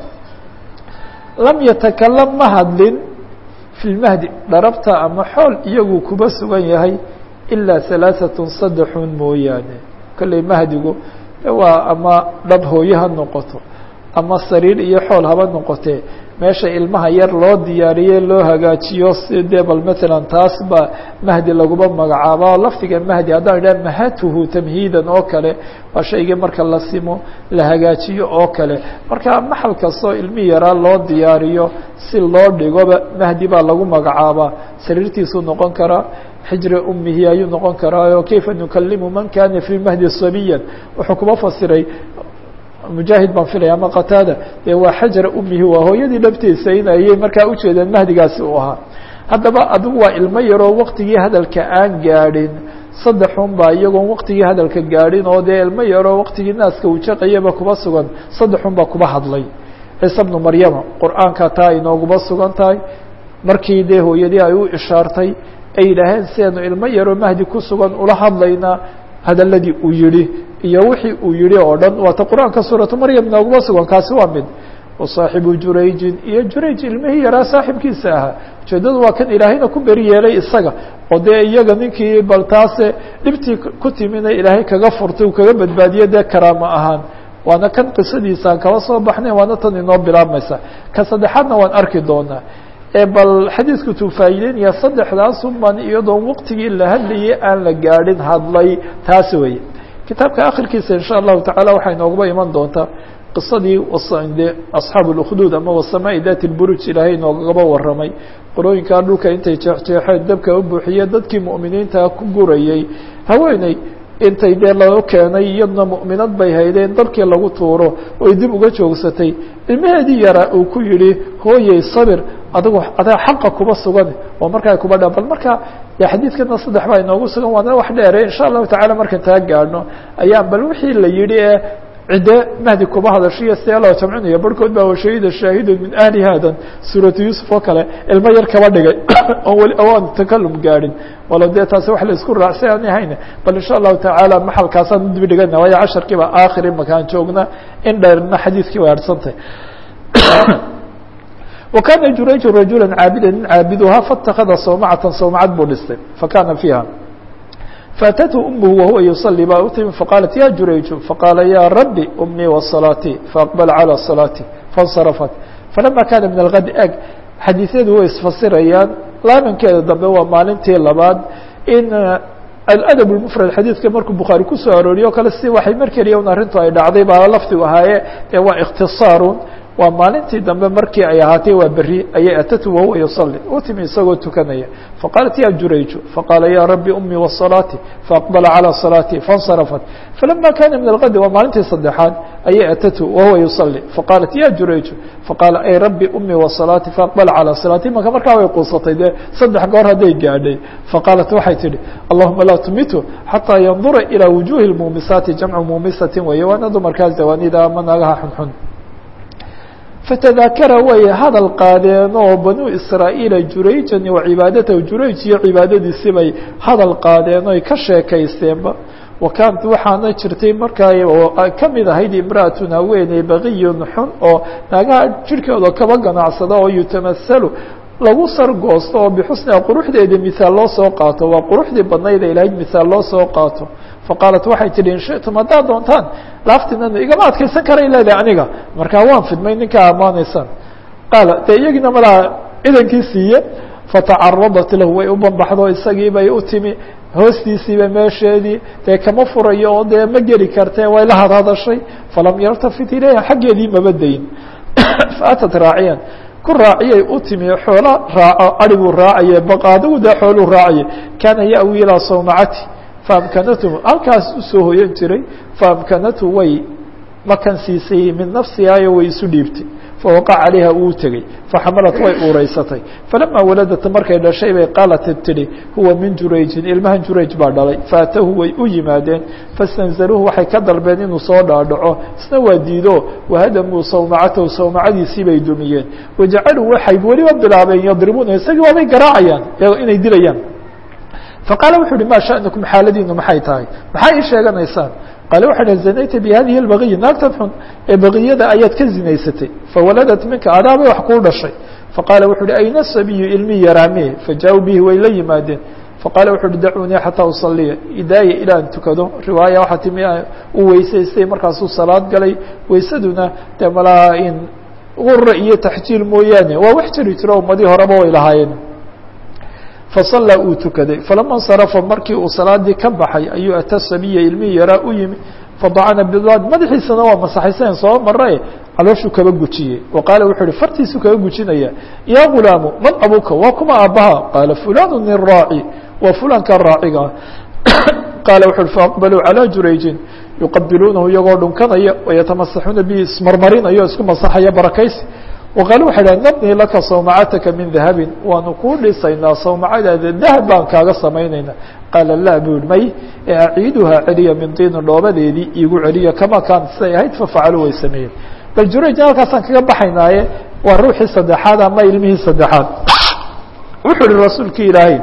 lam yatakalam ma hadlin fi lmahdi dharabta ama xool iyagu kuba sugan yahay ilaa ثaلaaثaة saddexun mooyaane kolley mahdigu waa ama dhab hooye ha noqoto ama sariir iyo xool haba noqotee meesha ilmaha yar loo diyaariye loo hagaajiyo si dee bal matalan taas baa mahdi laguma magacaaba lafdiga mahdi haddaan idhaha mahatuhu tamhiidan oo kale waa shaygii marka la simo la hagaajiyo oo kale marka maxal kastoo ilmi yaraa loo diyaariyo si loo dhigoba mahdi baa lagu magacaabaa sariirtiisuu noqon karaa xijri umihi ayuu noqon karaayo kayfa nukalimu man kana fi mahdi sabiyan wuxuu kuma fasiray mujaahid baan filaya ama qataada dee waa xajra umihi waa hooyadii dhabtiisa in ayay markaa ujeedeen mahdigaasi uu ahaa haddaba adigu waa ilmo yaroo waqtigii hadalka aan gaadhin saddexun baa iyagoon waqtigii hadalka gaadhin oo dee ilmo yaroo waqtigii naaska uu jaqayaba kuba sugan saddexun baa kuba hadlay ciise bnu maryama qur-aanka taa inooguma sugan tahay markii dee hooyadii ay u ishaartay ay yidhaaheen sideenu ilmo yaroo mahdi ku sugan ula hadlaynaa hadaladii uu yihi iyo wixii uu yihi oo dhan waata qur-aanka suuratu maryam nooguma sugan kaasi waa mid wasaaxibu jurayjin iyo jurayj ilmihii yaraa saaxibkiisa ahaa ujeedadu waa kan ilaahayna ku beri yeelay isaga oo dee iyaga ninkii bal taase dhibtii ku timina ilaahay kaga furtay uu kaga badbaadiye dee karaamo ahaan waana kan qisadiisaan kaba soo baxnay waana tan inoo bilaabmaysa ka saddexaadna waan arki doonaa bal xadiidku tuu faa'ideynaya saddexdaasun baan iyadoon waqtigii la hadlayay aan la gaadhin hadlay taas weeye kitaabka akhirkiisa insha allahu tacala waxay noogaba iman doontaa qisadii de asxaabu اlukduud ama wasamaa'i dati lburuj ilaahay noogaba warramay qolooyinkaa dhulka intay jeexjeexeen dabka u buuxiye dadkii mu'miniinta ku gurayey haweeney intay dee loo keenay iyadna mu'minad bay haydeen dabkii lagu tuuro oy dib uga joogsatay ilmaheedii yaraa uu ku yidhi hooyey sabir adigu adaa xaqa kuba sugan oo markaa kuba dha bal marka de xadiidkana saddex baa inoogu sugan waana wax dheere insha allahu tacala markaan taa gaadhno ayaan bal wixii la yidhi ee cidde mahdi kuba hadashiyo see loo jamcinayo barhkood baa washahida shaahidun min ahli haadan suuratu yuusuf oo kale ilmo yar kaba dhigay oon weli awaan takalum gaadhin walo dee taasi wax la isku raacsi aan ahayn bal insha allahu tacaala maxalkaasaan udib dhigana waayo casharkiiba aakhir imakaan joogna in dheerna xadiidkii way harsantay وkاna jurayج رajuلا caabida nin caabiduhaa faاtakada sawmacata sawmacad buu dhistay fakana fiiha faأتته أmه wahuwa yuصلي baa u timi faqاalat ya jurayju faqاala ya rabي أmii وصلاatي faأqبل عalى صلاatي faاnsرفت falama kana min الغad eg xadiiثyadu way isfasirayaan laabankeeda dambe waa maalintii labaad in aladab اmfrad xadiidka markuu bukhaari kusoo arooriyo o kale si waxay mar keliya un arrintu ay dhacday baa lafdigu ahaaye ee waa اkhtisaaru waa maalintii dambe markii ay ahaatay waa beri ayay atatu wahuwa yusalli u timi isagoo tukanaya faqaalat ya jurayju faqaala ya rabbi umii wasalaati faaqbala calى salaati faاnsarafat falama kana min algadi waa maalintii saddexaad ayay atatu wahuwa yusalli faqaalat ya jurayju faqaala ay rabbi umii wasalaati faaqbala calى salaati maka markaa way quusatay dee saddex goor hadday gaadhay faqaalat waxay tihi allahuma laa tumitu xataa yandura ilى wujuhi اmuumisaati jamcu muumisatin weeye waana dumarkaa zawaanida ama naagaha xunxun fatadaakara way hadal qaadeen oo banuu israa'iila jurayjan wa cibaadatahu jurayj iyo cibaadadiisi bay hadal qaadeen oy ka sheekaysteenba wa kaanat waxaana jirtay markaa ka mid ahayd imra'atun haweeney baqiyun xun oo naagaha jirhkooda kaba ganacsada oo yutamahalu lagu sargoosto oo bixusniha quruxdeeda mihaal loo soo qaato waa quruxdii badnayd ay lahayd mihaal loo soo qaato faqaalat waxay tihi in shitum haddaad doontaan laaftinana igama adkaysan karay leedahay aniga markaa waan fidmay ninkaa ammaanaysaan qaala dee iyagiina malaa cidankii siiye fatacaradat lahu way u banbaxdo isagii bay u timi hoostiisiiba meesheedii dee kama furayo oo dee ma geli kartee way la hadhadashay falam yartafit ilayha xaggeedii maba dayn faatat raaciyan ku raaciyay u timi xoola raaco adhiguu raacaye baqaadigu dee xooluu raacaye kaana ya'wi ilaa sawmacati faamkanatu halkaas usoo hoyan jiray faamkanatu way makan siisay min nafsihayo way isu dhiibtay fawaqac calayha uu tegey faxamalat way uureysatay falamaa waladat markay dhashay bay qaalat tidhi huwa min jurayjin ilmahan jurayj baa dhalay faatahu way u yimaadeen fastanzaluuhu waxay ka dalbeen inuu soo dhaadhaco isna waa diido wahadamuu sawmacatahu sawmacadiisii bay dumiyeen wajacaluu waxay weliba bilaabeen yadribuuna isagii waabay garaacayaan inay dilayaan faqaala wuxu uhi ma sha'nukum xaaladiinu maxay tahay maxaa ii sheeganaysaan qaale waxay dhaha zanayta bihadihi اlbagiyi naagtan xun ee bagiyada ayaad ka zinaysatay fawaladat minka adaabay wax kuu dhashay faqaala wuxu uhi ayna sabiyu ilmii yaraame fajaa-uu bihi way la yimaadeen faqaala wuxu uhi dacuunii xataa usaliya idaaya ilaa an tukado riwaaya waxaa timi uu weysaystay markaasuu salaad galay weysaduna dee malaa in gura iyo taxjiil mooyaane waa wax jiri jiro ummadii horeba way lahaayeen fasallaa uu tukaday falama insarafa markii uu salaadii ka baxay ayuu ata sabiya ilmihii yaraa u yimi fadacana bidaad madaxiisana waa masaxaysan soo marae calooshuu kaba gujiyey wa qaala wuxuu uhi fartiisuu kaga gujinaya yaa gulaamu man abuka waa kuma aabbaha qaala fulanu nin raaci waa fulanka raaciga qaala wuxu uhi faaqbaluu calaa jurayjin yuqabiluunahu iyagoo dhunkanaya wayatamasaxuuna bihi ismarmarinayo isku masaxaya barakaysi waqaalu waxay dhaha nabnii laka sawmacataka min dahabin waanu kuu dhisaynaa sawmacadaada dahab baan kaaga samaynaynaa qaala laa buu yihi may ee aciiduhaa celiya min diinin dhoobadeedii iigu celiya kama kaanat siday ahayd fafacaluu way sameeyeen bal jurayjna halkaasaan kaga baxaynaaye waa ruuxii saddexaad ama ilmihii saddexaad wuxuu ihi rasuulkii ilaahay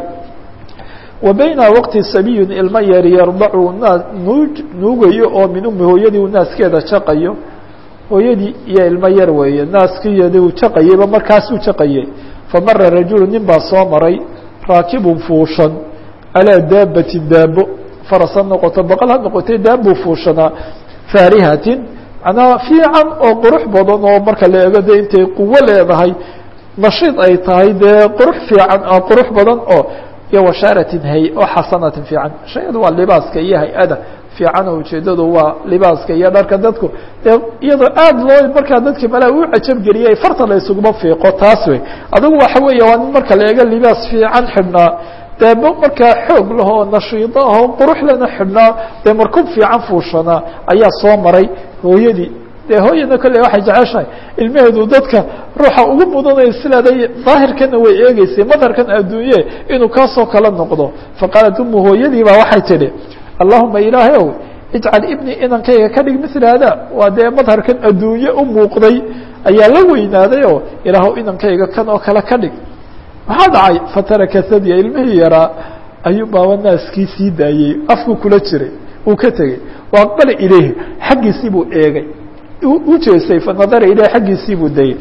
wa bayna waqti sabiyun ilmo yar yardacu naas nuuj nuugayo oo min umi hooyadii uu naaskeeda jaqayo hooyadii iyo ilmo yar weeye naaskiyadi uu jaqayeyba markaasuu jaqayey famara rajulu nin baa soo maray raakibun fuushan alaa daabatin daabo faras ha noqoto boqol ha noqotay daabuu fuushanaa faarihatin macnaha fiican oo qurux badan oo marka la eego dee intay quwo leedahay nashiid ay tahay dee qurux fiican qurux badan oo iyo washaaratin hay oo xasanatin fiican shayadu waa libaaska iyo hay-ada fiican oo ujeedadu waa libaaska iyo dharka dadku dee iyadoo aad loo markaa dadki malaa u cajabgeliyay farta la isuguma fiiqo taas wey adigu waxa weeye waa nin marka la eego libaas fiican xidhnaa daabo markaa xoog lahoo nashiido ahoo quruxlana xidhnaa dee markub fiican fuushanaa ayaa soo maray hooyadii dee hooyana kolley waxay jeceshahay ilmaheedu dadka ruuxa ugu mudanaya sileeday daahirkana way eegeysay madarkan adduunye inuu kaasoo kala noqdo faqaalat umu hooyadii baa waxay tidhi allahuma ilaahay ow ijcal ibni inankayga ka dhig mila hada waa dee madharkan adduunye u muuqday ayaa la weynaaday oo ilaahw inankayga kan oo kale ka dhig maxaa dhacay fataraka sadya ilmihii yaraa ayuu baaba naaskii sii daayey afku kula jiray uu ka tegey wa aqbala ilayhi xaggiisii buu eegay u jeestay fanadara ilayhi xaggiisii buu dayey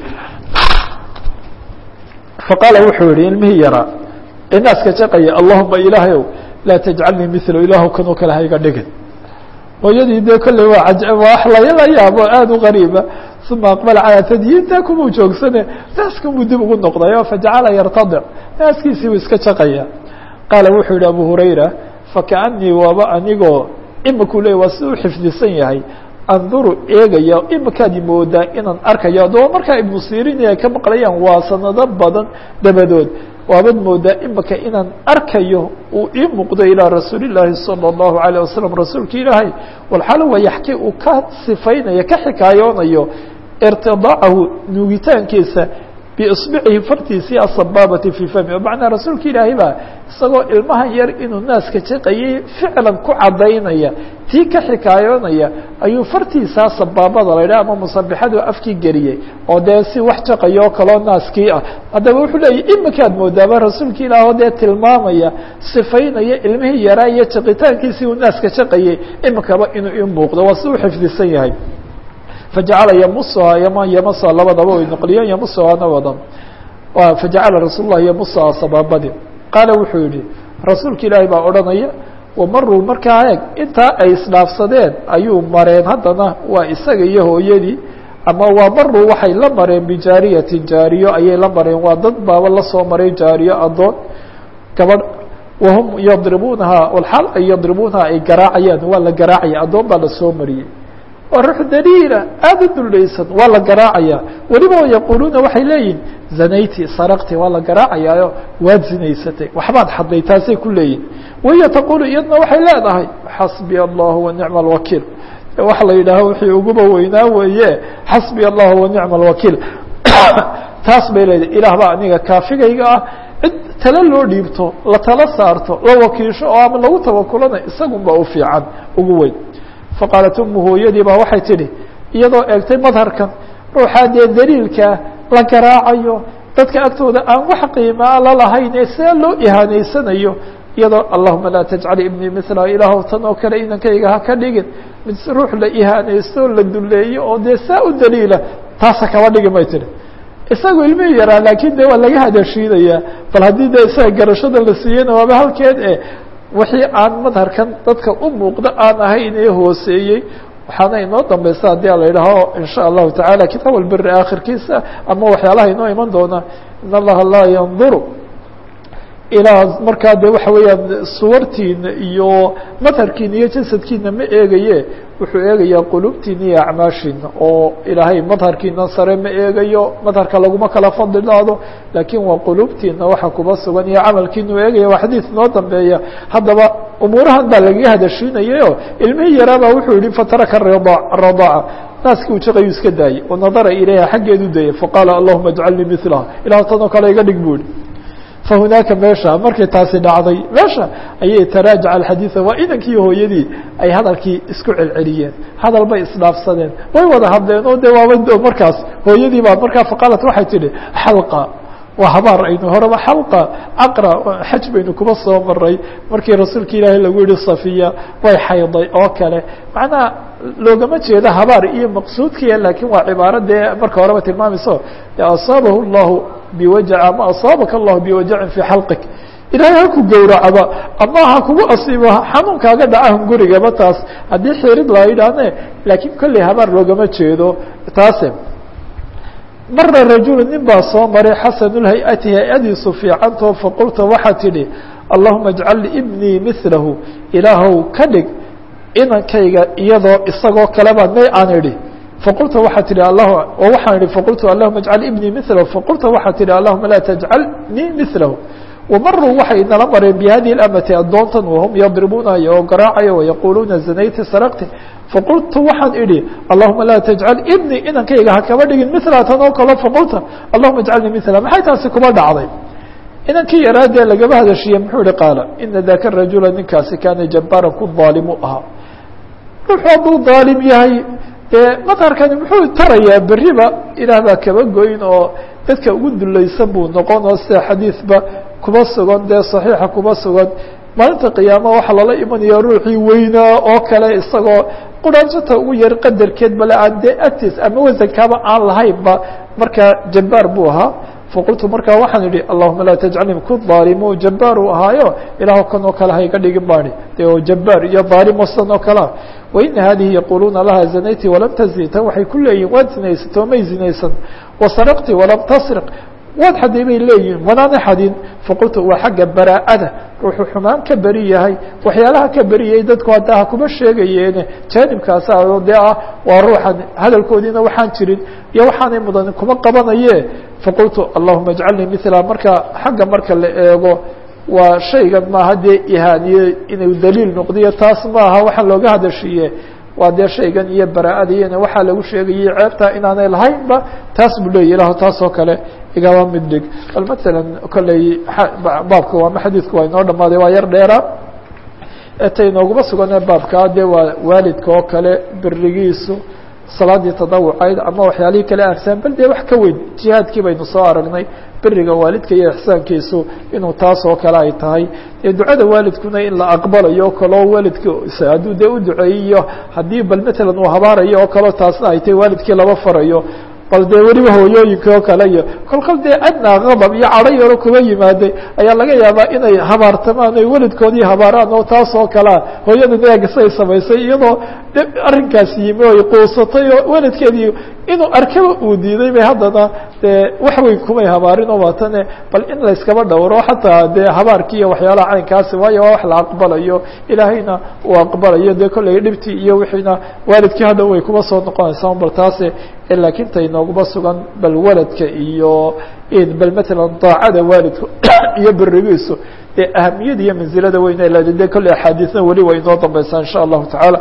faqaala wuxuu yihi ilmihii yaraa ee naaska jaqaya allahuma ilaahay ow laa tajcalnii milo ilaahu kanoo kale hayga dhigin hooyadii dee kolley waa cajab wax lala yaabo aada u qariiba uma aqbala calaa tadyiinta kumuu joogsane naaskanbuu dib ugu noqday fajacala yartadic naaskiisii buu iska jaqaya qaala wuxuu yihi abu hurayra fakaanii waaba anigoo imikuu leey waa si u xifdisan yahay anduru eegaya imikaad moodaa inaan arkayo adoo markaa ibnu sirin ay ka maqlayaan waa sanado badan dabadood waabad moodaa imika inaan arkayo uu ii muuqdo ilaa rasuuli llaahi salى الlahu عalيه wasalam rasuulka ilaahay walxaal waa yaxki uu ka sifaynayo ka xikaayoonayo irtidaacahu nuugitaankiisa biisbicihi fartiisii asabaabati fii fami macnaa rasuulka ilaahay baa isagoo ilmahan yar inuu naaska jaqayay ficlan ku cadaynaya tii ka xikaayoonaya ayuu fartiisaa sabaabada la yidhah ama musabixadu afkii geliyey oo dee si wax jaqayo oo kaloo naaskii ah haddaba wuxuu leeyahy imikaad moodaaba rasuulka ilaah oo dee tilmaamaya sifaynaya ilmihii yaraa iyo jaqitaankiisii uu naaska jaqayay imikaba inuu ii muuqdo waa si u xifdisan yahay fajacala yamusuhaa yama yamasuha labadaba way noqliyeen yamusuhaana wadan fajacala rasuul lah yamusuhaa sabaabadi qaala wuxuu yihi rasuulka ilaahay baa odhanaya wamaruu markaa eeg intaa ay isdhaafsadeen ayuu mareen haddana waa isaga iyo hooyadii ama waa maruu waxay la mareen bijaariyatin jaariyo ayay la mareen waa dad baaba lasoo maray jaariyo adoon gabadh wahum yadribuunahaa walxaal ay yadribuunahaa ay garaacayaan waa la garaacaya addoon baa lasoo mariyey waa ruux daliila aada u dulaysan waa la garaacaya weliba yaquuluuna waxay leeyihin zanayti saraqti waa la garaacayaayo waad zinaysatay waxbaad xadday taasay ku leeyihin wahiya taqulu iyadna waxay leedahay xasbiya allahu wanicma alwakiil waxa la yidhaaho wixii uguba weynaa weeye xasbiya allahu wanicma alwakiil taas bay leedahay ilaah baa aniga kaafigayga ah cid tale loo dhiibto la tala saarto la wakiisho oo ama lagu tawakulana isagunba u fiican ugu weyn faqaalat umu hooyadii baa waxay tidhi iyadoo eegtay madharkan ruuxaa dee daliilkaa la garaacayo dadka agtooda aan wax qiimaa la lahayn ee see loo ihaanaysanayo iyadoo allahuma laa tajcal ibnii mila ilaahw tan oo kale inankayga ha ka dhigin mid ruux la ihaanaysto la duleeyo oo dee saa u daliila taasa kaba dhigi may tihi isagu ilmihii yaraa laakiin de waa laga hadashiinayaa bal haddii de isaga garashada la siiyeyna waaba halkeed e wixii aan madharkan dadka u muuqdo aan ahayn ee hooseeyey waxaana inoo dambaysa haddii a la yidhaaho in sha allahu taعala kitaab albiri aakhirkiisa ama waxyaalaha inoo iman doona in allaha laa yanduru ilaa markaa de waxa weeyaan suwartiina iyo madharkiina iyo jasadkiina ma eegaye wuxuu eegayaa qulubtiina iyo acmaashiina oo ilaahay madharkiina sare ma eegayo madharka laguma kala fadlidaado laakiin waa qulubtiina waxa kuba sugan iyo camalkiinu eegaya waa xadiis inoo dambeeya haddaba umuurahan baa lagaga hadashiinayayo ilmihii yaraabaa wuxuu yihi fataraka radaaca naaskii uu jaqayu iska daayey wanadara ilayha xaggeedu dayay faqaala allahuma ajcalnii milaha ilah tanoo kale iga dhig bu ihi fahunaaka meesha markay taasi dhacday meesha ayay taraajaca alxadiida waa inankii hooyadii ay hadalkii isku celceliyeen hadal bay isdhaafsadeen way wada hadleen oo de waaba markaas hooyadii baa markaa faqaalat waxay tidhi xalqa waa habaar aynu horeba xalqa caqra xaj baynu kuba soo maray markii rasuulka ilaahay lagu yihi safiya way xayday oo kale macnaha loogama jeedo habaar iyo maqsuudkiya laakiin waa cibaaro dee marka horeba tilmaamayso asaabahu llahu biwajac ama asaabaka allahu biwajacin fii xalqik ilaahay haku gowracaba ama ha kugu asiibo xanuunkaaga dhacahun gurigaba taas haddii xirid la yidhaahne laakiin kolley habaar loogama jeedo taase mara rajulu nin baa soo maray xasanulhay-ati hay-adiisu fiicantoo faqulta waxaa tidhi allahuma ajcal ibnii milahu ilaahow ka dhig inankayga iyadoo isagoo kaleba may aan idhi faqulta waxaa tihi oo waxaan ihi faqultu allahuma ajcal ibnii milahu faqulta waxaa tihi allahuma laa tajcalnii milahu wamaruu waxay nala mareen bihadihi اlamati addoontan wahum yadribuunayo oo garaacaya wayaquuluuna zanayti saraqti faqultu waxaan idhi allahuma laa tajcal ibnii inankayga ha kaba dhigin mila tan oo kalo faqulta allahuma ajcalnii mila maxay taasi kuba dhacday inankii yaraadee lagaba hadashiye muxuu ihi qaala ina daka rajula ninkaasi kaana jabaaran ku daalimu ahaa ruuxu hadduu daalim yahay dee madharkani muxuu tarayaa beriba ilaah baa kaba goyn oo dadka ugu dulaysan buu noqon oo sida xadiidba kuba sugan dee saxiixa kuba sugan maalinta qiyaama waxaa lala imanaya ruuxii weynaa oo kale isagoo quraanjata ugu yar qadarkeed bale aan dee agtiis ama wasankaaba aan lahaynba markaa jabbaar buu ahaa faqultu markaa waxaan idhi allahuma laa tajcalni ku daalimu jabbaar uu ahaayo ilaah kan oo kale hayga dhigin baani dee oo jabbaar iyo daalimo san oo kalea waina hadihi yaquluuna laha zanayti walam tazni tan waxay ku leeyihin waad zinaysatay oo may zinaysan wasaraqti walam tasriq waad xaday bay leeyihin wanaana xadin faqultu waa xagga baraa'ada ruuxuu xumaan ka beri yahay waxyaalaha ka beriyay dadku hadda ha kuma sheegayeene jaanibkaasa dee ah waa ruuxan hadalkoodiina waxaan jirin iyo waxaanay mudan kuma qabanaye faqultu allahuma ajcalnii mila marka xagga marka la eego waa shaygan maaha dee ihaaniye inuu daliil noqdiyo taas maaha waxaa looga hadashiiye waa dee shaygan iyo baraa'adiyana waxaa lagu sheegayay ceebtaa inaanay lahaynba taas buu leeya ilah taas oo kale igaba mid dhig bal matalan kolley baabka waama xadiidku waa inoo dhamaaday waa yar dheera eta inooguma sugane baabkaa dee waa waalidka oo kale berigiisu salaadii tadawucayd ama waxyaalihii kale agsaan bal dee wax ka weyn jihaadkii baynu soo aragnay beriga waalidka iyo ixsaankiisu inuu taas oo kale ay tahay dee ducada waalidkuna in la aqbalayo o kaleo waalidka hadduu dee u duceeyiyo haddii bal matalan uu habaarayo oo kaleo taasna ay tahay waalidkii laba farayo bal dee weliba hooyooyinka oo kale iyo kolkol dee adnaa qadab iyo cadho yaro kuga yimaaday ayaa laga yaabaa inay habaartamaan oy welidkoodii habaaraan oo taas oo kalea hooyada neegasay samaysay iyadoo arrinkaas yimi oy quusatay oo welidkeedii inuu arkaba uu diiday bay haddana dee wax weyn kumay habaarin oo waatane bal in layskaba dhowro xataa dee habaarkii iyo waxyaalaha caynkaasi waayo waa wax la aqbalayo ilaahayna uu aqbalayo dee kolley dhibtii iyo wixiina waalidkii hadhow way kuma soo noqonaysaa bal taase laakiin tay nooguma sugan bal waladka iyo bal matalan daacada waalidku iyo berigiisu dee ahamiyada iyo manzilada weyne leeda de kolley axaadiisna weli way inoo dambaysaa insha allahu tacaala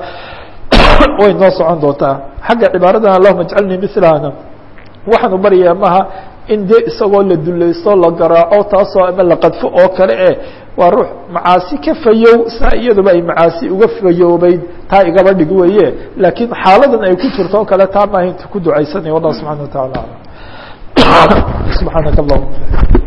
way noo socon doontaa xagga cibaaradan allahuma ajcalnii milahana waxaanu baryayaa maha in dee isagoo la dulaysto la garaaco taasoo ama la qadfo oo kale eh waa ruux macaasi ka fayow saa iyaduba ay macaasi uga fayoobeyd taa igaba dhig weeye laakiin xaaladan ay ku jirto oo kale taa maaha inta ku ducaysanaya wallah subxana wa taala alam subxaanaka allahuma